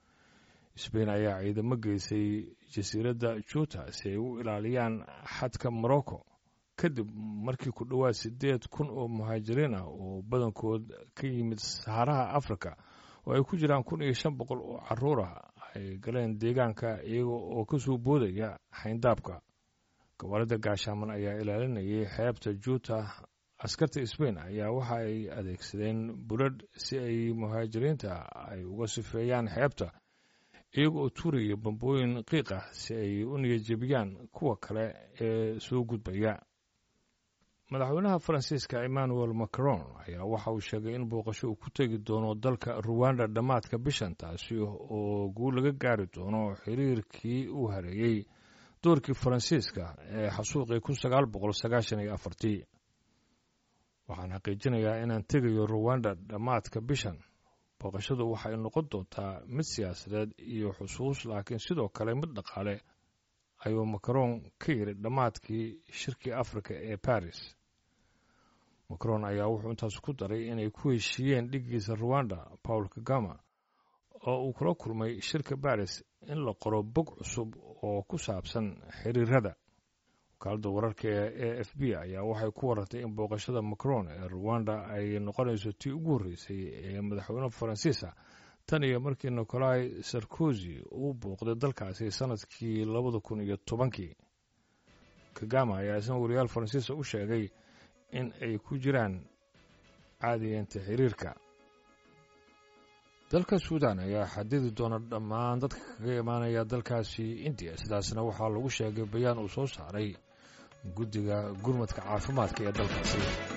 sbain ayaa ciidamo geysay jasiiradda juuta si ay u ilaaliyaan xadka morocco kadib markii ku dhowaad siddeed kun oo muhaajiriin ah oo badankood ka yimid saxaraha afrika oo ay ku jiraan kun iyo shan boqol oo caruur ah ay galeen deegaanka iyaga oo ka soo boodaya xayndaabka gobolada gaashaaman ayaa ilaalinayay xeebta juuta askarta sbain ayaa waxa ay adeegsadeen buladh si ay muhaajiriinta ay uga sifeeyaan xeebta iyaga oo tuuraya bambooyin qiiq ah si ay u niyadjebiyaan kuwa kale ee soo gudbaya madaxweynaha faransiiska emmanuel macron ayaa waxa uu sheegay in booqasho uu ku tegi doono dalka ruwanda dhammaadka bishan taasi oo guul laga gaari doono xiriirkii uu hareeyey doorkii faransiiska ee xasuuqii kun sagaal boqol sagaashan iyo afartii waxaan xaqiijinayaa inaan tegayo ruwanda dhammaadka bishan booqashadu waxay noqon doontaa mid siyaasadeed iyo xusuus laakiin sidoo kale mid dhaqaale ayuu macron ka yidhi dhammaadkii shirkii afrika ee baris macron ayaa wuxuu intaas ku daray inay ku heshiiyeen dhiggiisa ruwanda paul kagama oo uu kula kulmay shirka baris in la qoro bog cusub oo ku saabsan xiriirada wakaaladda wararka ee a f b ayaa waxay ku warartay in booqashada macron ee ruwanda ay noqonayso tii ugu horreysay ee madaxweyne faransiisa tan iyo markii nicolai sarkozy uu booqday dalkaasi sanadkii labada kun iyo tobankii kagama ayaa isna wariyaal faransiisa u sheegay in ay ku jiraan caadiyeenta xiriirka dalka suudan ayaa xadidi doona dhammaan dadka kaga imaanaya dalkaasi indiya sidaasna waxaa lagu sheegay bayaan uu soo saaray guddiga gurmadka caafimaadka ee dalkaasi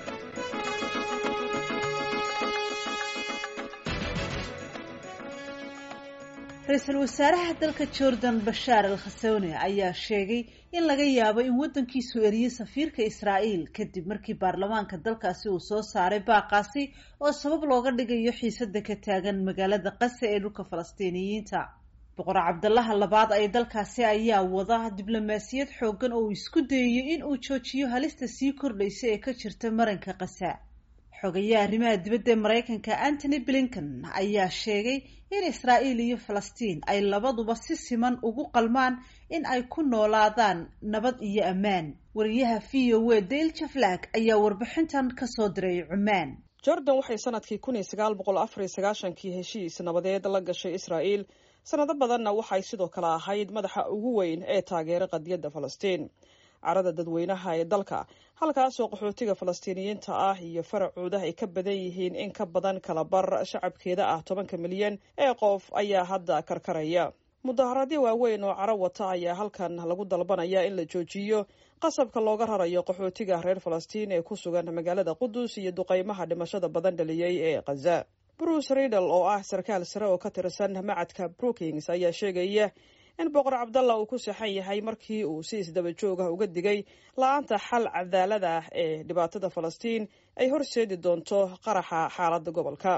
ra-iisul wasaaraha dalka jordan bashaar al khasone ayaa sheegay in laga yaabo in waddankiisu eriyo safiirka israa'iil kadib markii baarlamaanka dalkaasi uu soo saaray baaqaasi oo sabab looga dhigayo xiisada ka taagan magaalada qase ee dhulka falastiiniyiinta boqor cabdalaha labaad ee dalkaasi ayaa wada diblomaasiyad xoogan oo uu isku dayayo in uu joojiyo halista sii kordhaysa ee ka jirta maranka qasa xogayaha arrimaha dibadda ee maraykanka antony blinken ayaa sheegay in israa'iil iyo falastiin ay labaduba si siman ugu qalmaan in ay ku noolaadaan nabad iyo ammaan wariyaha v o a dale jaflag ayaa warbixintan kasoo diray cumaan jordan waxay sanadkii kun iyo sagaal boqol afar iyo sagaashankii heshiis nabadeed la gashay israa'iil sanado badanna waxay sidoo kale ahayd madaxa ugu weyn ee taageera qadiyadda falastiin carada dadweynaha ee dalka halkaasoo qaxootiga falastiiniyiinta ah iyo faracooda ay ka badan yihiin in ka badan kala bar shacabkeeda ah tobanka milyan ee qof ayaa hadda karkaraya mudaharaadyo waaweyn oo caro wata ayaa halkan lagu dalbanaya in la joojiyo qasabka looga rarayo qaxootiga reer falastiin ee ku sugan magaalada qudus iyo duqeymaha dhimashada badan dhaliyey ee khaza bruce riddle oo ah sarkaal sare oo ka tirsan macadka brookings ayaa sheegaya in boqor cabdalla uu ku saxan yahay markii uu si isdaba joog ah uga digay la-aanta xal cadaalada ah ee dhibaatada falastiin ay horseedi doonto qaraxa xaaladda gobolka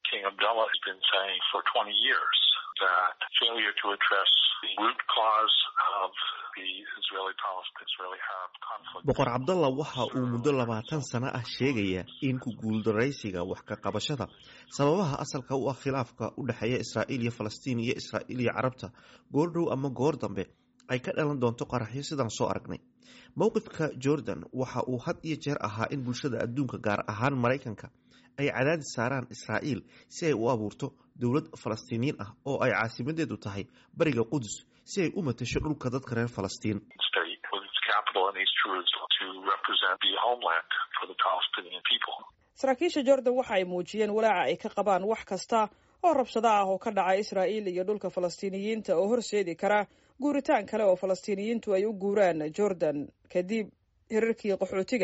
boqor cabdalla waxa uu muddo labaatan sano ah sheegaya in ku guuldaraysiga wax ka qabashada sababaha asalka u ah khilaafka u dhexeeya israa'iil iyo falastiin iyo israa'iil iyo carabta goor dhow ama goor dambe ay ka dhalan doonto qaraxyo sidaan soo aragnay mowqifka jordan waxa uu had iyo jeer ahaa in bulshada adduunka gaar ahaan maraykanka ay cadaadis saaraan israa'iil si ay u abuurto dowlad falastiiniyiin ah oo ay caasimadeedu tahay bariga qudus si ay u matasho dhulka dadka reer falastiin saraakiisha jordan waxa ay muujiyeen walaaca ay ka qabaan wax kasta oo rabshado ah oo ka dhaca israa'iil iyo dhulka falastiiniyiinta oo horseedi kara guuritaan kale oo falastiiniyiintu ay u guuraan jordan kadib hirarkii qaxootiga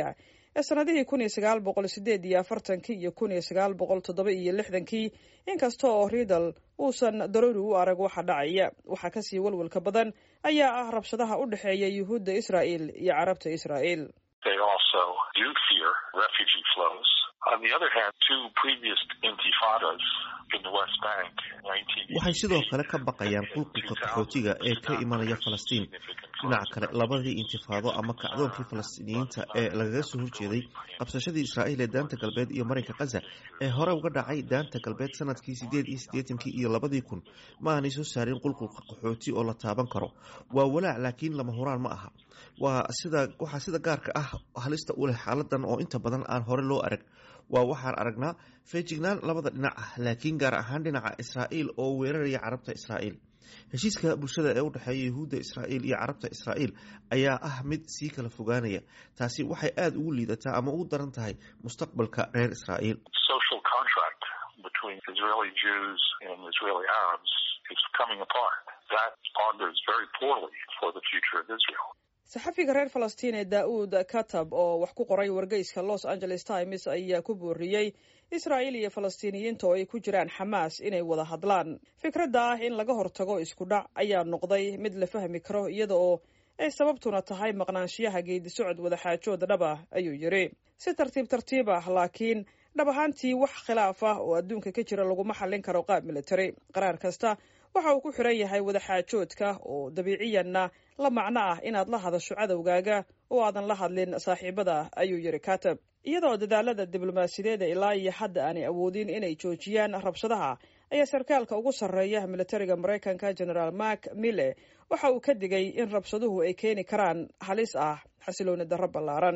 ee sannadihii kun iyo sagaal boqol sideed iyo afartankii iyo kun iyo sagaal boqol toddoba iyo lixdankii inkasta oo riidal uusan daruuri u arag waxa dhacaya waxaa kasii walwalka badan ayaa ah rabshadaha u dhexeeya yuhuudda israa'el iyo carabta israa'el They also do fear refugee flows. On the other hand, two previous intifadas in the West Bank, 19... waxay sidoo kale ka baqayaan qulqulka qaxootiga ee ka imanaya falastiin dhinaca kale labadii intifaado ama kacdoonkii falastiiniyiinta ee lagaga soo horjeeday qabsashadii israa'iil ee daanta galbeed iyo marinka khaza ee hore uga dhacay daanta galbeed sanadkii sideed iyo siddeetankii iyo labadii kun ma aanay soo saarin qulqulka qaxooti oo la taaban karo waa walaac laakiin lama huraan ma aha waa sida waxaa sida gaarka ah halista u leh xaaladan oo inta badan aan hore loo arag waa waxaan aragnaa feejignaan labada dhinac ah laakiin gaar ahaan dhinaca israa'iil oo weeraraya carabta israa'iil heshiiska bulshada ee u dhexeeya yuhuudda israa'iil iyo carabta israa'iil ayaa ah mid sii kala fogaanaya taasi waxay aada ugu liidataa ama ugu daran tahay mustaqbalka reer israa'iil social contract between Israeli Jews and Israeli Arabs is coming apart. That augurs very poorly for the future of Israel. saxafiga reer falastiin ee daa'uud katab oo wax ku qoray wargeyska los angeles times ayaa ku booriyey israa'iil iyo falastiiniyiinta oo ay ku jiraan xamaas inay wada hadlaan fikradda ah in laga hortago isku dhac ayaa noqday mid la fahmi karo iyada oo ay sababtuna tahay maqnaanshiyaha geedi socod wadaxaajood dhab ah ayuu yidhi si tartiib tartiib ah laakiin dhab ahaantii wax khilaaf ah oo adduunka ka jira laguma xallin karo qaab military qaraar kasta waxa uu ku xiran yahay wadaxaajoodka oo dabiiciyanna la macno ah inaad la hadasho cadowgaaga oo aadan la hadlin saaxiibada ayuu yidhi katab iyadoo dadaalada diblomaasiyadeeda ilaa iyo hadda aanay awoodin inay joojiyaan rabshadaha ayaa sarkaalka ugu sarreeya militariga maraykanka generaal mark mille waxa uu ka digay in rabshaduhu ay keeni karaan halis ah xasilooni darro ballaaran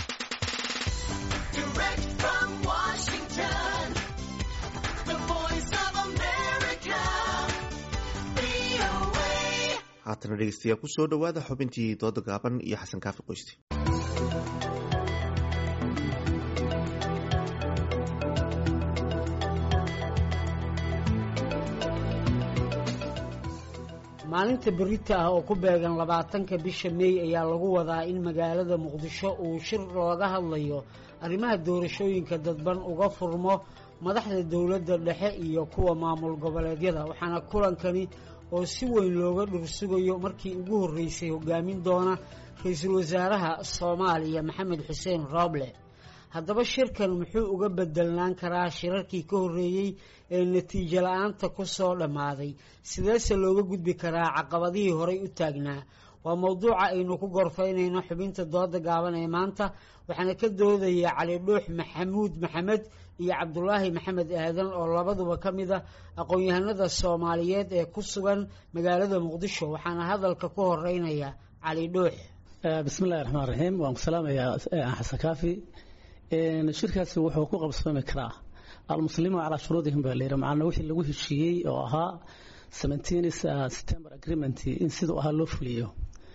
Direct from Washington, the voice of America, VOA. haatana dhegeystayaal kusoo dhowaada xubintii dooda gaaban iyo xasan kaafi qoysti maalinta berita ah oo ku beegan labaatanka bisha meey ayaa lagu wadaa in magaalada muqdisho uu shir looga hadlayo arrimaha doorashooyinka dadban uga furmo madaxda dowladda dhexe iyo kuwa maamul goboleedyada waxaana kulankani oo si weyn looga dhursugayo markii ugu horreysay hogaamin doona ra-iisul wasaaraha soomaaliya maxamed xuseen rooble haddaba shirkan muxuu uga bedelnaan karaa shirarkii ka horreeyey ee natiijo la-aanta ku soo dhammaaday sideese looga gudbi karaa caqabadihii horay u taagnaa waa mowduuca aynu ku gorfaynayno xubinta dooda gaaban ee maanta waxaana ka doodaya cali dhuux maxamuud maxamed iyo cabdulaahi maxamed aadan oo labaduba ka mid a aqoon-yahanada soomaaliyeed ee ku sugan magaalada muqdisho waxaana hadalka ku horeynaya cali dhuux bismillahi raxmaan raxiim waan ku salaamayaa xasan kaafi shirkaasi wuxuu ku qabsoomi karaa almuslimuun calaa shuruudihim baa layidhi macna wixii lagu heshiiyey oo ahaa seventeen september agreement in siduu ahaa loo fuliyo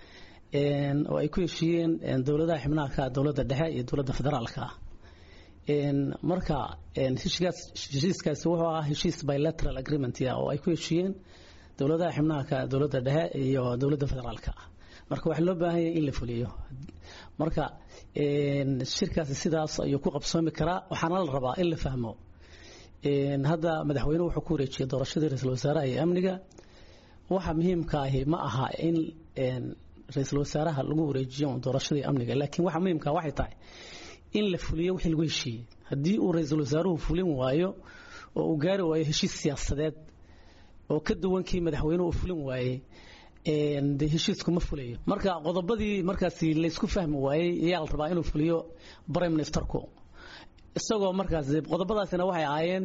oo ay ku heshiiyeen dowladaha xibnaha ka dowladda dhexe iyo dowladda federaalka marka heshiiskaasi wuxuu ahaa heshiis bilateral agreement oo ay ku heshiiyeen dowladaha xibnaha ka dowladda dhexe iyo dowladda federaalka marka waxaa loo baahan yahay in la fuliyo marka shirkaasi sidaas ayuu ku qabsoomi karaa waxaana la rabaa in la fahmo hadda madaxweynuhu wuxuu ku wareejiyey doorashadii ra-iisul wasaaraha iyo amniga waxa muhiimka ahi ma aha in ra-iisul wasaaraha lagu wareejiyo doorashadii amniga laakiin waxa muhiimka waxay tahay in la fuliyo wixii lagu heshiiyey haddii uu ra-iisul wasaaruhu fulin waayo oo uu gaari waayo heshiis siyaasadeed oo ka duwankii madaxweynuhu uu fulin waayey de heshiisku ma fulayo marka qodobadii markaasi laysku fahmi waayey ayaa la rabaa inuu fuliyo prime ministerku isagoo markaas qodobadaasina waxay ahaayeen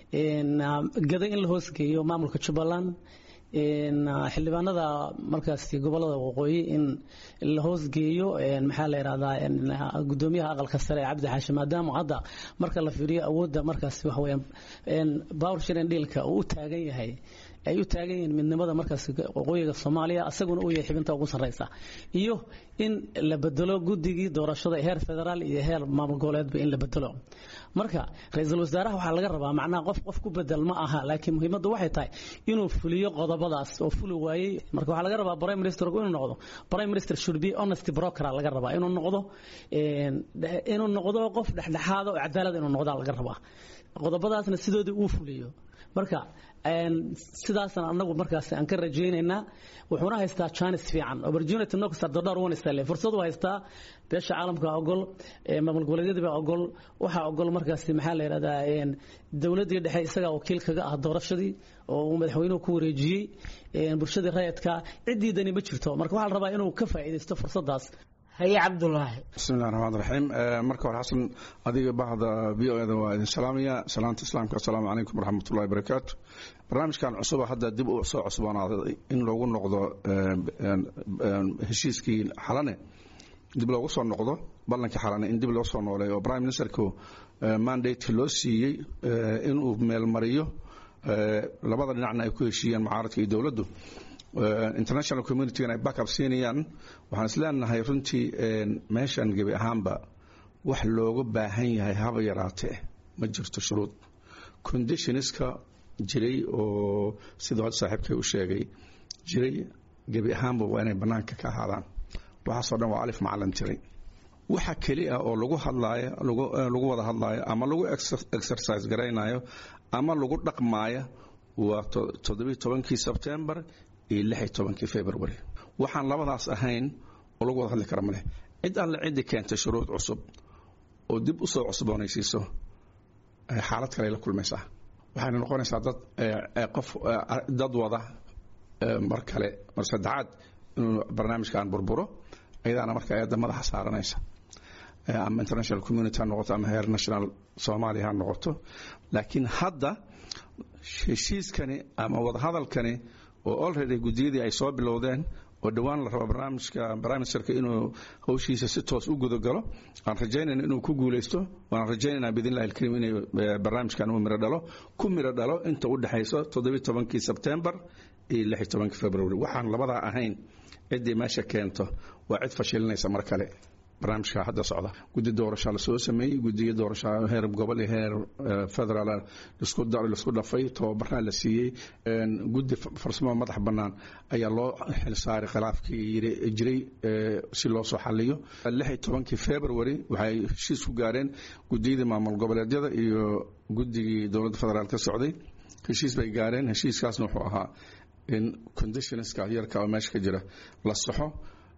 gada in la hoosgeeyo maamulka jubbaland xildhibaanada markaasi gobolada waqooyi in la hoosgeeyo maxaa la yidhahdaa gudoomiyaha aqalka sare ee cabdi xaashi maadaama hadda marka la fiiriyo awoodda markaasi waxa weeyaan power sharing dealka uu u taagan yahay ay u taagan yihiin midnimada markaas waqooyiga soomaaliya asaguna uu yahay xibinta ugu sarreysa iyo in la bedelo guddigii doorashada heer federaal iyo heer maamul goboleedba in la bedelo marka ra-iisul wasaaraha waxaa laga rabaa macnaha qof qof ku bedel ma aha laakiin muhiimaddu waxay tahay inuu fuliyo qodobo qodobadaas oo fuli waayey marka waxaa laga rabaa prime minister inuu noqdo prime minister should be honest broker laga rabaa inuu noqdo inuu noqdo qof dhexdhexaada oo cadaalad inuu noqdo laga rabaa qodobadaasna sidoodii uu fuliyo marka sidaasna anagu markaas aan ka rajaynaynaa wuxuuna haystaa chance fiican opportunity no kasta dordar wan istale fursad uu haystaa beesha caalamka ogol maamul goboleedyada baa ogol waxaa ogol markaas maxaa la yidhahdaa dowladdii dhexe isagaa wakiil kaga ah doorashadii oo uu madaxweynuhu ku wareejiyey bulshadii rayadka ciddii dani ma jirto marka waxaa la rabaa inuu ka faa'iidaysto fursadaas haye cabdulaahi bismillahi raxmaan raxiim marka hore xasan adiga bahda v o eda waa idin salaamaya salaanta islaamka assalaamu calaykum waraxmatullahi barakaatu barnaamijkan cusuba hadda dib u soo cusboonaaday in loogu noqdo heshiiskii xalane dib loogu soo noqdo ballankii xalane in dib loo soo nooleeyo oo prime ministerku mandate loo siiyey inuu meelmariyo labada dhinacna ay ku heshiiyeen mucaaradka iyo dowladdu international communitygana ay backup siinayaan waxaan is leenahay runtii meeshan gebi ahaanba wax looga baahan yahay haba yaraatee ma jirto shuruud conditionska jiray oo siduu hadda saaxiibkay u sheegay jiray gebi ahaanba waa inay bannaanka ka ahaadaan waxaasoo dhan waa alif macalin tiray waxa keli ah oo lagu hadlaayo lagu wada hadlaayo ama lagu exercise garaynayo ama lagu dhaqmaayo waa toddobiyi tobankii sebtembar iyo lixi tobankii february waxaan labadaas ahayn oo lagu wada hadli kara maleh cid alle ciddii keentay shuruud cusub oo dib u soo cusboonaysiiso xaalad kale la kulmaysaa waxayna noqonaysaa dad qof dad wada mar kale mar saddexaad inuu barnaamijkan burburo ayadaana marka ayadda madaxa saaranaysa ama international community ha noqoto ama heer national soomaaliya ha noqoto laakiin hadda heshiiskani ama wadahadalkani oo already guddiyadii ay soo bilowdeen oo dhowaan la rabo barnaamijka briministerka inuu hawshiisa si toos u gudagalo aan rajaynayna inuu ku guulaysto waan rajaynaynaa biidnillahi alkariim inay barnaamijkan uu miro dhalo ku miro dhalo inta u dhexayso toddobiyi tobankii sebtembar iyo lixi tobankii february waxaan labadaa ahayn ciddii meesha keento waa cid fashilinaysa mar kale barnaamijka hadda socda guddi doorasha la soo sameeyey guddiyo doorasha heer gobol iyo heer federaal laisku dhafay tababarna la siiyey guddi farsamo madax bannaan ayaa loo xilsaaray khilaafkii jiray si loo soo xaliyo lixi tobankii february waxay heshiis ku gaareen guddiyadii maamul goboleedyada iyo guddigii dowladda federaal ka socday heshiis bay gaareen heshiiskaasna wuxuu ahaa in conditionska yarka oo meesha ka jira la saxo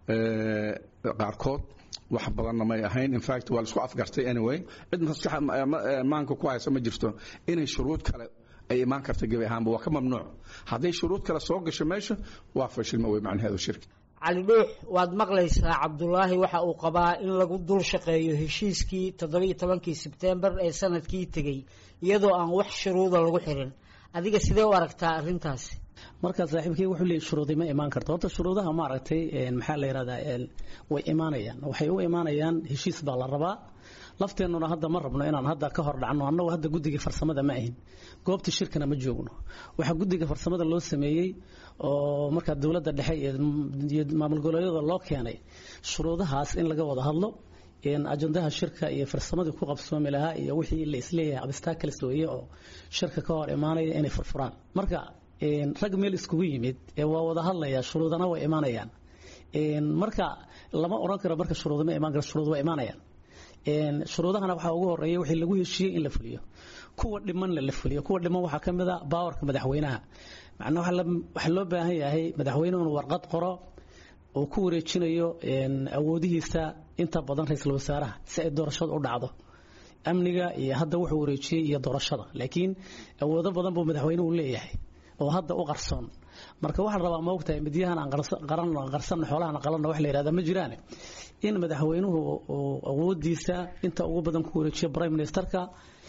qaarkood wax badanna may ahayn infact waa laisku afgartay anyway cid maskaxa maanka ku haysa ma jirto inay shuruud kale ay imaan karta gebi ahaanba waa ka mamnuuc hadday shuruud kale soo gasho meesha waa fashilma wey macnaheedu shirki cali dhuux waad maqlaysaa cabdulaahi waxa uu qabaa in lagu dul shaqeeyo heshiiskii toddobiiyo tobankii sebtembar ee sanadkii tegey iyadoo aan wax shuruuda lagu xirin adiga sidee u aragtaa arrintaasi markaa saaxiibkay wuxuu leeyahy shuruudi ma imaan karto horta shuruudaha maaragtay maxaa la yidhahdaa way imaanayaan waxay u imaanayaan heshiis baa la rabaa lafteennuna hadda ma rabno inaan hadda ka hor dhacno annagu hadda guddiga farsamada ma ahin goobta shirkana ma joogno waxaa guddiga farsamada loo sameeyey oo markaa dowladda dhexe iyo maamul goboleedyada loo keenay shuruudahaas in laga wada hadlo ajandaha shirka iyo farsamadii ku qabsoomi lahaa iyo wixii la isleeyahay abstakals weeye oo shirka ka hor imaanaya inay furfuraan marka rag meel iskugu yimid waa wada hadlaya shuruudana way imaanayaan marka lama oran karo marka shuruud ma imaan karo shuruud waa imaanayaan shuruudahana waxaa ugu horeeya wixii lagu heshiiyey in la fuliyo kuwa dhimanna la fuliyo kuwa dhiman waxaa ka mid a baawarka madaxweynaha macnaa waxaa loo baahan yahay madaxweynuhu inuu warqad qoro oo ku wareejinayo awoodihiisa inta badan ra-iisul wasaaraha si ay doorashada u dhacdo amniga iyo hadda wuxuu wareejiyey iyo doorashada laakiin awoodo badan buu madaxweynuhu leeyahay oo hadda u qarsoon marka waxaa la rabaa ma ogtahay midyahan aan qarsanno xoolahan qalanno wax la yidhahda ma jiraan in madaxweynuhu uu awoodiisa inta ugu badan ku wareejiyo prime ministerka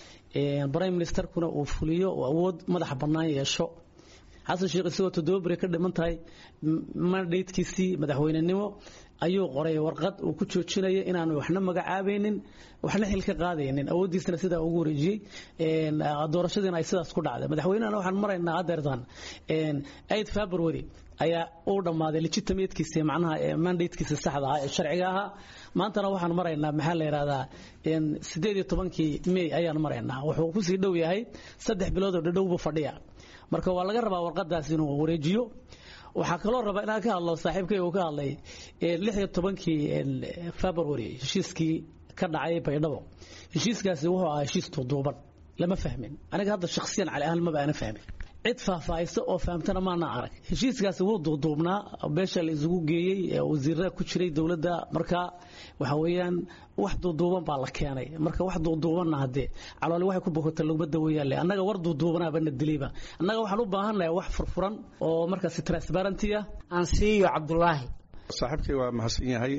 prime ministerkuna uu fuliyo uu awood madaxa bannaan yeesho xasan sheekh isagoo toddoba beri ka dhiman tahay mandatekiisii madaxweynenimo ayuu qoray warqad uu ku joojinayo inaanu waxna magacaabaynin waxna xil ka qaadaynin awooddiisana sidaa ugu wareejiyey doorashadiina ay sidaas ku dhacday madaxweynehana waxaan maraynaa adeertan aid february ayaa uu dhammaaday legitimatekiisi macnaha mandatekiisi saxda ahaa ee sharciga ahaa maantana waxaan maraynaa maxaa la yidhahdaa sideed iyo tobankii may ayaan maraynaa wuxuu kusii dhow yahay saddex bilood oo dhadhowbu fadhiya marka waa laga rabaa warqadaas inuu wareejiyo waxaa kaloo raba inaan ka hadlo saaxiibkay uu ka hadlay lix iyo tobankii february heshiiskii ka dhacay baydhabo heshiiskaasi wuxuu ahaa heshiis duuduuban lama fahmin aniga hadda shakhsiyan cali ahaan maba aana fahmin cid faahfaahisa oo fahamtana maana arag heshiiskaasi wuu duuduubnaa beesha la isugu geeyey wasiirada ku jiray dowladda marka waxa weeyaan wax duuduuban baa la keenay marka wax duuduubanna haddee calooli waxay ku bogota laguma daweeyaale annaga war duuduubanaaba na dilayba annaga waxaan u baahannahay wax furfuran oo markaasi transparenty ah aan siiyo cabdulaahi saaxiibkay waa mahadsan yahay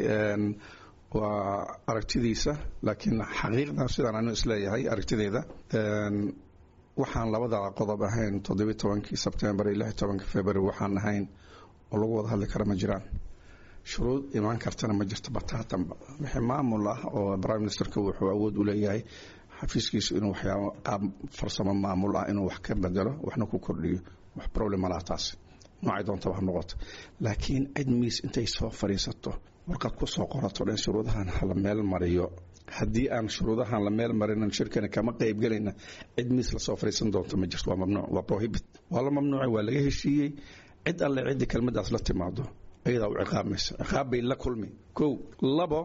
waa aragtidiisa laakiin xaqiiqda sidaan anu isleeyahay aragtideeda waxaan labada qodob ahayn toddobiy tobankii sebtembar iyo lix tobankii february waxaan ahayn oo lagu wada hadli kara ma jiraan shuruud imaan kartana ma jirto bataatanba wixii maamul ah oo prime ministerka wuxuu awood u leeyahay xafiiskiisu inuu waxyaabo qaab farsamo maamul ah inuu wax ka bedelo waxna ku kordhiyo wax problem malaha taas noocay doontaba ha noqoto laakiin cid miis intay soo fadhiisato warqad ku soo qorato dhan shuruudahan hala meel mariyo haddii aan shuruudahan la meel marinan shirkani kama qaybgelayna cid miis lasoo fadhiisan doonto ma jirto waa mamnuuc waa prohibit waa la mamnuucay waa laga heshiiyey cid alle ciddii kelmadaas la timaado ayadaa u ciqaabaysa ciqaab bay la kulmi kow labo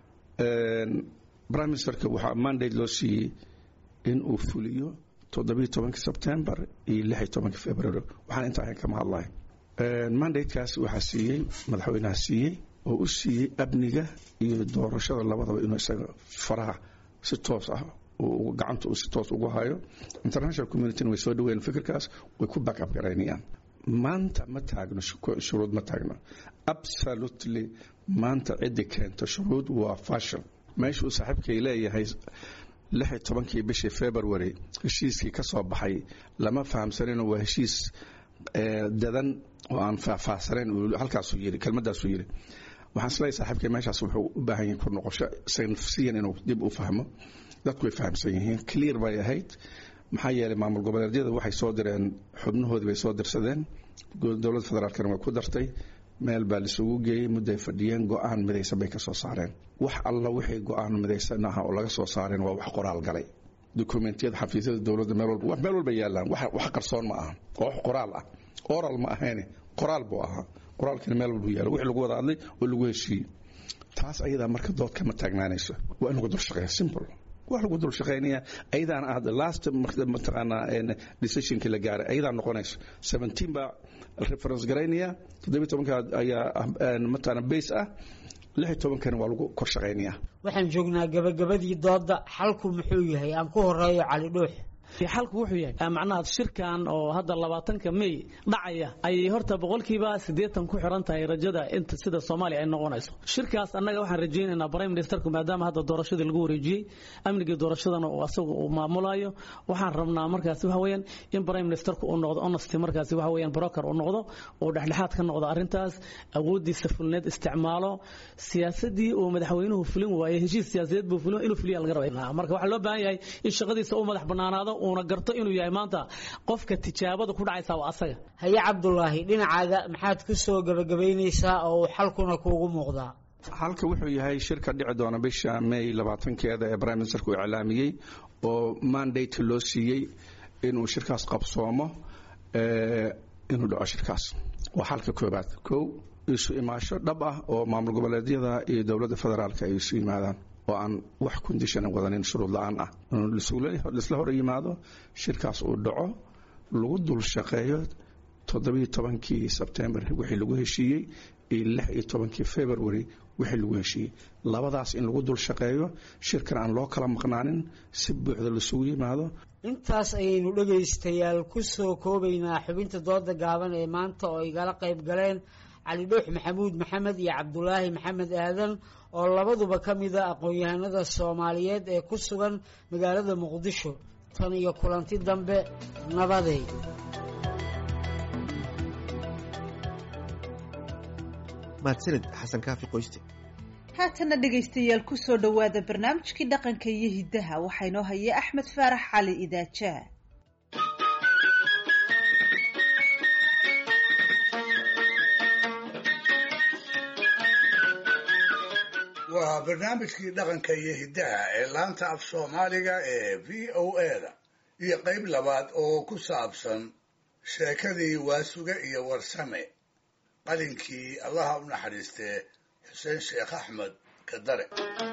prime ministerka waxaa mandate loo siiyey in uu fuliyo toddobiyo tobankii sebtembar iyo lix iyo tobankii february waxaan inta ahayn kama hadlahay mandatekaas waxaa siiyey madaxweynaha siiyey oo u siiyey amniga iyo doorashada labadaba inuu isaga faraha si toos ah gacanta uu si toos ugu hayo international communityna way soo dhaweeyeen fikirkaas way ku backup garaynayaan maanta ma taagno shuruud ma taagno absolutely maanta ciddi keento shuruud waa fashil meesha uu saaxiibkay leeyahay lix iyo tobankii bishii february heshiiskii ka soo baxay lama fahamsanino waa heshiis dadan oo aan faahfaahsanayn halkaasuu yiri kelmadaasuu yiri waxaan isleeyahay saaxiibkay meeshaas wuxuu u baahan yahay ku noqosho isaga nafsiyan inuu dib u fahmo dadku way fahamsan yihiin clear bay ahayd maxaa yeelay maamul goboleedyada waxay soo direen xubnahoodii bay soo dirsadeen dowladda federaalkana way ku dartay meel baa laisugu geeyey mudday fadhiyeen go-aan midaysan bay ka soo saareen wax alla wixii go-aan midaysan ah oo laga soo saareen waa wax qoraal galay dokumentiyada xafiisyada dowladda meel walba meel walba yaalaan wax qarsoon ma aha oo wax qoraal ah oral ma ahayne qoraal buu ahaa qoraalkina meel walbu yaala wixii lagu wada hadlay oo lagu heshiiyey taas ayadaa marka dood kama taagnaanayso waa in lagu dul shaqeeya simple wax lagu dul shaqaynaya ayadaana ah last mataqaanaa decisionkii la gaaray ayadaa noqonayso seventeen baa reference garaynaya toddobiy tobanka ayaa mataqaana base ah lix iyo tobankana waa lagu kor shaqaynayaa waxaan joognaa gabagabadii dooda xalku muxuu yahay aan ku horeeyo cali dhuux xalku wuxuu yahay macnaha shirkan oo hadda labaatanka may dhacaya ayay horta boqolkiiba siddeetan ku xiran tahay rajada inta sida soomaaliya ay noqonayso shirkaas annaga waxaan rajaynaynaa prime ministerku maadaama hadda doorashadii lagu wareejiyey amnigii doorashadana uu asagu uu maamulayo waxaan rabnaa markaasi waxa weeyaan in prime ministerku uu noqdo honesty markaasi waxa weeyaan broker uu noqdo uu dhexdhexaad ka noqdo arrintaas awooddiisa fulneed isticmaalo siyaasadii uu madaxweynuhu fulin waayey heshiis siyaasadeed buu fulin inuu fuliya laga rabaa marka waxaa loo baahan yahay in shaqadiisa uu madax bannaanaado uuna garto inuu yahay maanta qofka tijaabada ku dhacaysa waa asaga haye cabdulaahi dhinacaaga maxaad ku soo gabagabaynaysaa oo uu xalkuna kuugu muuqdaa halka wuxuu yahay shirka dhici doona bisha may labaatankeeda ee prime ministerku iclaamiyey oo mandate loo siiyey inuu shirkaas qabsoomo inuu dhaco shirkaas waa xalka koobaad kow isu imaasho dhab ah oo maamul goboleedyada iyo dowladda federaalka ay isu yimaadaan oo aan wax kondishana wadanin shuruud la-aan ah lisla hor yimaado shirkaas uu dhaco lagu dul shaqeeyo toddobiyo tobankii sebtembar wixii lagu heshiiyey iyo lix iyo tobankii february wixii lagu heshiiyey labadaas in lagu dul shaqeeyo shirkan aan loo kala maqnaanin si buuxda lasugu yimaado intaas ayaynu dhegaystayaal ku soo koobaynaa xubinta dooda gaaban ee maanta oo igala qayb galeen cali dhuux maxamuud maxamed iyo cabdulaahi maxamed aadan oo labaduba ka mida aqoon-yahanada soomaaliyeed ee ku sugan magaalada muqdisho tan iyo kulanti dambe nabaday mahadsanid xasan kaafi qoyste haatana dhegaystayaal ku soo dhowaada barnaamijkii dhaqanka iyo hiddaha waxaa inoo haya axmed faarax cali idaajaa waa barnaamijkii dhaqanka iyo hiddaha ee laanta af soomaaliga ee v o a da iyo qayb labaad oo ku saabsan sheekadii waasuge iyo warsame qalinkii allaha u naxariistee xuseen sheekh axmed kadare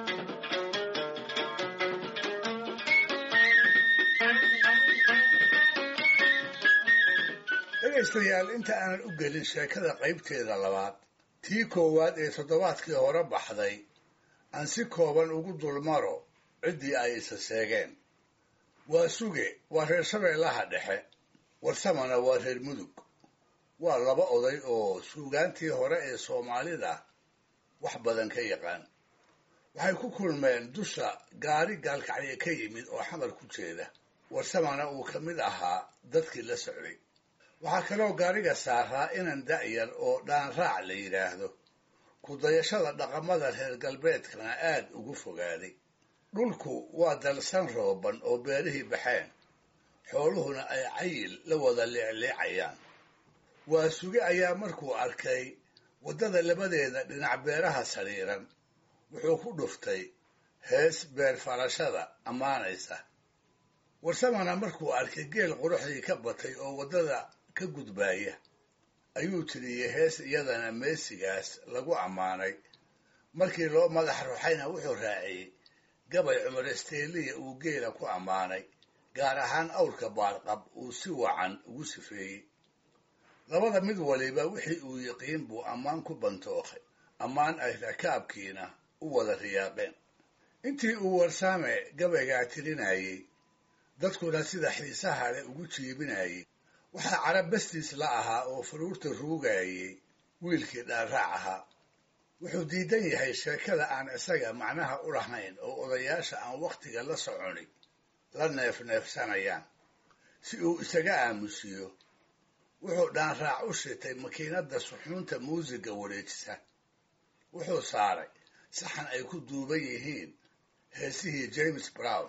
dhegaystayaal inta aanan u gelin sheekada qaybteeda labaad tii koowaad ee toddobaadkii hore baxday aan si kooban ugu dulmaro ciddii ay isa seegeen waa suge waa reer shabeellaha dhexe warsamana waa reer mudug waa laba oday oo suugaantii hore ee soomaalida wax badan ka yaqaan waxay ku kulmeen dusha gaari gaalkacyo ka yimid oo xamar ku jeeda warsamana uu ka mid ahaa dadkii la socday waxaa kaloo gaariga saaraa inan da'yar oo dhaanraac la yidhaahdo ku-dayashada dhaqamada reer galbeedkana aad ugu fogaaday dhulku waa dalsan rooban oo beerihii baxeen xooluhuna ay cayil la wada leecleecayaan waa suge ayaa markuu arkay waddada labadeeda dhinac beeraha sariiran wuxuu ku dhuftay hees beer farashada ammaanaysa warsamana markuu arkay geel quruxdii ka batay oo waddada ka gudbaaya ayuu tiriyey hees iyadana meesigaas lagu ammaanay markii loo madax ruxayna wuxuu raaciyey gabay cumar isteeliya uu geela ku ammaanay gaar ahaan awrka baarqab uu si wacan ugu sifeeyey labada mid waliba wixii uu yiqiin buu ammaan ku bantookay ammaan ay rakaabkiina u wada riyaaqeen intii uu warsaame gabaygaa tirinayey dadkuna sida xiisaha leh ugu jiibinayey waxaa carab bastiis la ahaa oo faruurta ruugayey wiilkii dhaarraac ahaa wuxuu diidan yahay sheekada aan isaga macnaha u lahayn oo odayaasha aan wakhtiga la soconi la neefneefsanayaan si uu isaga aamusiyo wuxuu dhaanraac u shitay makiinadda suxuunta muusiga wareejisa wuxuu saaray saxan ay ku duuban yihiin heesihii james brown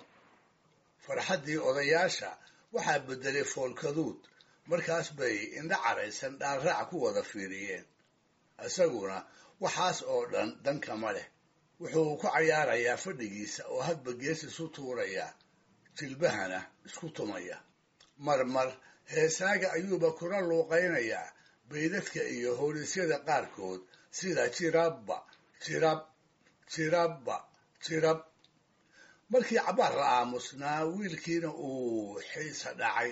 farxaddii odayaasha waxaa beddelay foolkaduud markaas bay indha caraysan dhaanraac ku wada fiiriyeen isaguna waxaas oo dhan dankama leh wuxuu ku cayaarayaa fadhigiisa oo hadba gees isu tuuraya jilbahana isku tumaya marmar heesaaga ayuuba kula luuqaynayaa baydadka iyo howlisyada qaarkood sida jirabba jirab jirabba jirab markii cabbaar la aamusnaa wiilkiina uu xiisa dhacay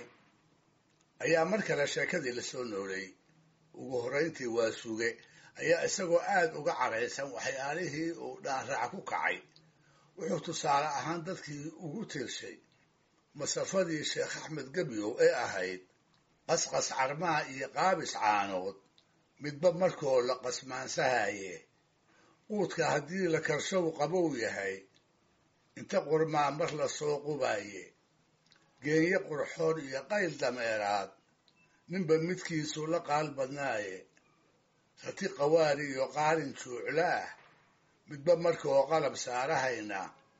ayaa mar kale sheekadii la soo nooleeyey ugu horrayntii waa suge ayaa isagoo aad uga caraysan waxyaalihii uu dhaanraac ku kacay wuxuu tusaale ahaan dadkii ugu tirshay masafadii sheekh axmed gebyow ee ahayd qasqas carmaha iyo qaabis caanood midba markoo la qasmaansahaye quudka haddii la karshow qabow yahay inta qurmaa mar la soo qubaaye geenye qurxoon iyo qayl dameeraad ninba midkiisu la qaal badnaaye rati qawaari iyo qaalin juuclaah midba markoo qalab saarahayna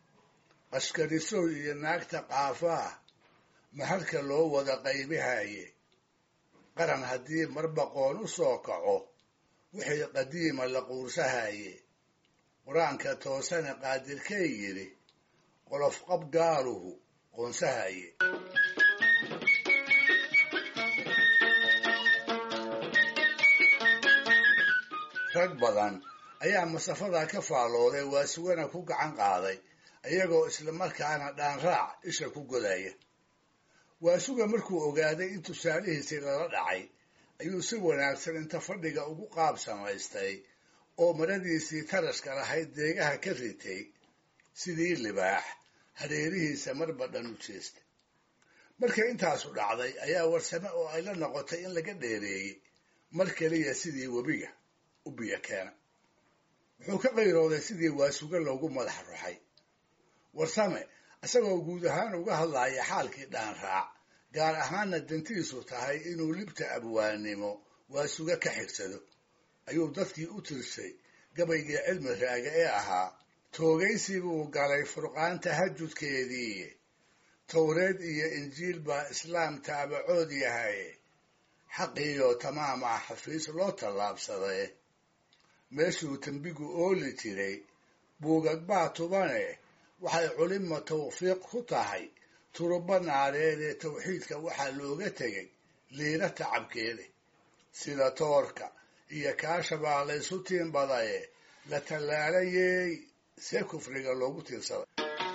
qashkarisow iyo naagta qaafaah mahalka loo wada qaybihaye qaran haddii marbaqoon u soo kaco wixii qadiima la quursahaye qur-aanka toosana qaadirkay yidhi qolof qab gaaluhu qoonsahaye rag badan ayaa masafada ka faallooday waa sugana ku gacan qaaday iyagoo islamarkaana dhaanraac isha ku godaya waasuga markuu ogaaday in tusaalihiisii lala dhacay ayuu si wanaagsan inta fadhiga ugu qaab samaystay oo maradiisii tarashka lahayd deegaha ka ritay sidii libaax hareerihiisa marba dhan u jeestay markay intaasu dhacday ayaa warsame oo ay la noqotay in laga dheereeyey mar keliya sidii webiga u biyo keena wuxuu ka qayrooday sidii waasuga loogu madax ruxay warsame isagoo guud ahaan uga hadlaya xaalkii dhaanraac gaar ahaanna dantiisu tahay inuu libta abwaannimo waasuga ka xigsado ayuu dadkii u tirsay gabaygii cilmi raaga ee ahaa toogaysi buu galay furqaan tahajudkeedii towreed iyo injiil baa islaam taabacood yahay xaqiiyo tamaam ah xafiis loo tallaabsaday meeshuu tembigu ooli jiray buugag baa tubane waxay culima tawfiiq ku tahay turuba naareed ee tawxiidka waxaa looga tegay liina tacabkeede sida toorka iyo kaasha baa la ysu tiinbadaye la tallaalayey see kufriga loogu tiirsaday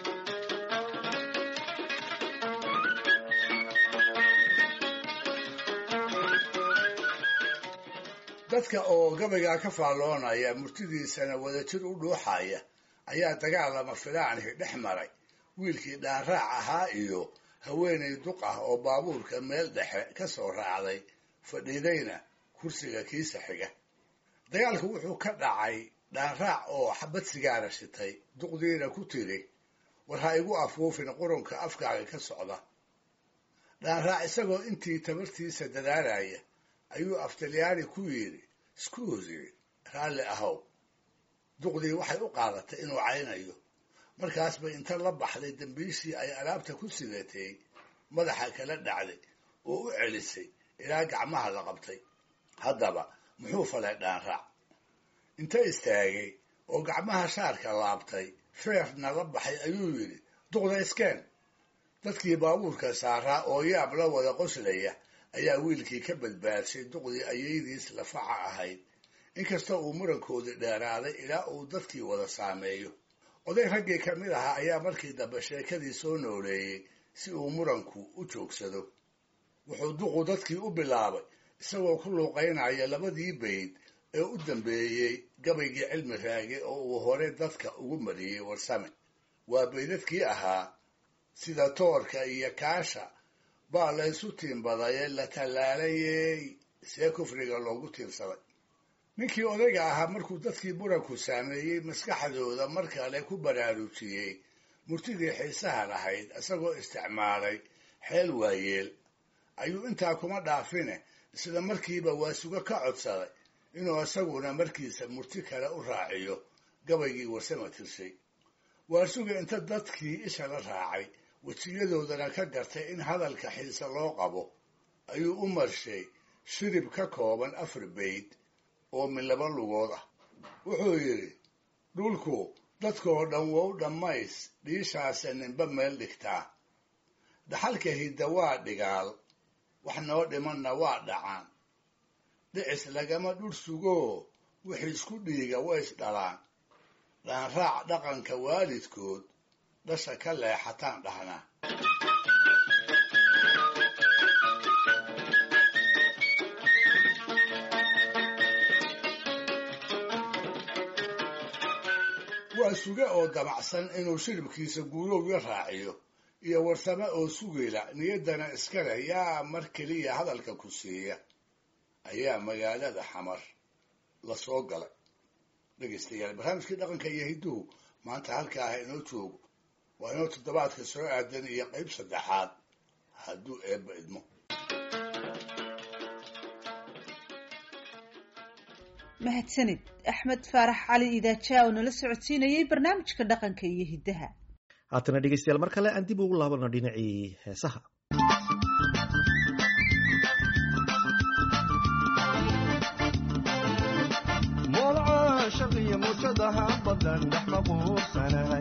dadka oo gabaygaa ka faalloonaya murtidiisana wadajir u dhuuxaya ayaa dagaal lama filaanhi dhex maray wiilkii dhaanraac ahaa iyo haweenay duq ah oo baabuurka meel dhexe ka soo raacday fadhiidayna kursiga kiisa xiga dagaalku wuxuu ka dhacay dhaanraac oo xabad sigaara shitay duqdiina ku tiri war ha igu afuufin qurunka afkaaga ka socda dhaanraac isagoo intii tabartiisa dadaalaya ayuu aftalyaani ku yidhi skuusi raalli ahow duqdii waxay u qaadatay inuu caynayo markaas bay inta la baxday dembiishii ay alaabta ku sidatay madaxa kala dhacday oo u celisay ilaa gacmaha la qabtay haddaba muxuu falay dhaanraac inta istaagay oo gacmaha shaarka laabtay feerna la baxay ayuu yidhi duqda iskeen dadkii baabuurka saaraa oo yaab la wada qoslaya ayaa wiilkii ka badbaadshay duqdii ayaydiis lafaca ahayd inkastoo uu murankoodii dheeraaday ilaa uu dadkii wada saameeyo oday raggii ka mid ahaa ayaa markii dambe sheekadii soo nooleeyey si uu muranku u joogsado wuxuu duqu dadkii u bilaabay isagoo ku luuqaynaya labadii bayd ee u dambeeyey gabaygii cilmi raage oo uu hore dadka ugu mariyey warsame waa baydadkii ahaa sida toorka iyo kaasha baa la ysu tiinbadaye la tallaalayey see kufriga loogu tiirsaday ninkii odayga ahaa markuu dadkii muranku saameeyey maskaxdooda mar kale ku baraarujiyey murtidii xiisaha lahayd isagoo isticmaalay xeel waayeel ayuu intaa kuma dhaafine isla markiiba waasuga ka codsaday inuu isaguna markiisa murti kale u raaciyo gabaygii warsama tirshay waasuga inta dadkii isha la raacay wejiyadoodana ka gartay in hadalka xiise loo qabo ayuu u marshay shirib ka kooban afar bayd oo min laba lugood ah wuxuu yidhi dhulku dadkoo dhan wow dhammays dhiishaase ninba meel dhigtaa dhaxalka hidda waa dhigaal wax noo dhimanna waa dhacaan dhicis lagama dhur sugoo wixii isku dhiiga ways dhalaan dhaanraac dhaqanka waalidkood dhasha ka leexataan dhahnaa waa suge oo damacsan inuu shiribkiisa guurowga raaciyo iyo warsame oo sugayla niyaddana iska leh yaa mar keliya hadalka ku siiya ayaa magaalada xamar la soo galay dhegaystayaal barnaamijkii dhaqanka iyo hidduhu maanta halkaa ha inoo joogo waa inoo toddobaadka soo aadan iyo qayb saddexaad hadduu eebba idmo mahadsanid axmed faarax cali idaaja oo nala socodsiinayey barnaamijka dhaqanka iyo hiddaha haatana dhegeystayaal mar kale aan dib ugu laabano dhinacii heesaha moolcaashaqiyo muujadaha badan dhex maquursanahay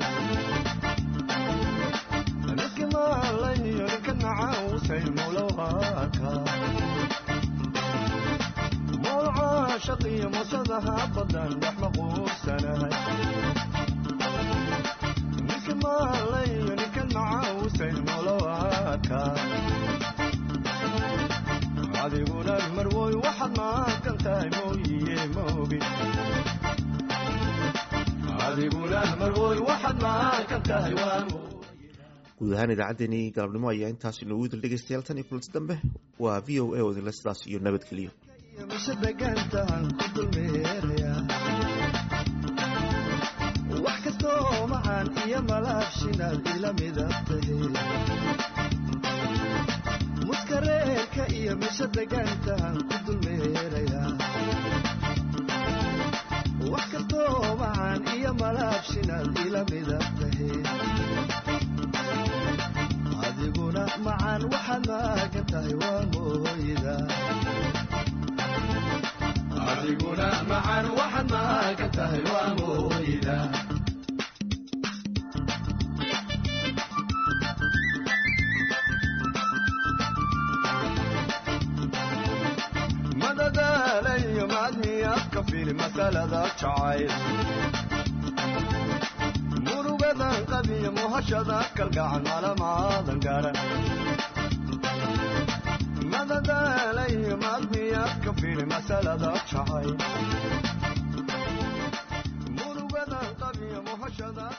ninki maalayo ninka nacausay mulowaka moolcaashaqiyo muujadaha badan dhex maquursanahay ninki maalayo ninka nacausay mulowaka adiguna marwoy waxaad maaqan tahay mooyiye maogi adiguna marwoy waxaad maaqan tahay waa guud ahaan idaacaddeenii galabnimo ayaa intaas inoogu idil dhegeystayaal tan iyo kulanti dambe waa v o a oo idinle sidaas iyo nabadgeliyo mise degaantahan ku dulmeeraya wax kastoo macaan iyo malaabshinaad ila midab tahe muskareerka iyo mise degaantahan ku dulmeeraya wax kastoo macaan iyo malaabshinaad ila midab tahe adiguna macaan waxaad maagan tahay waa mooyda adiguna macaan waxaad maagan tahay waa mooyda ka fili masalada jacayl murugadan qabiya muhashada kalgacan malamaadan garan madadaalayo maadmiyaad ka fili masalada jacayl murugadan qabiya muhashada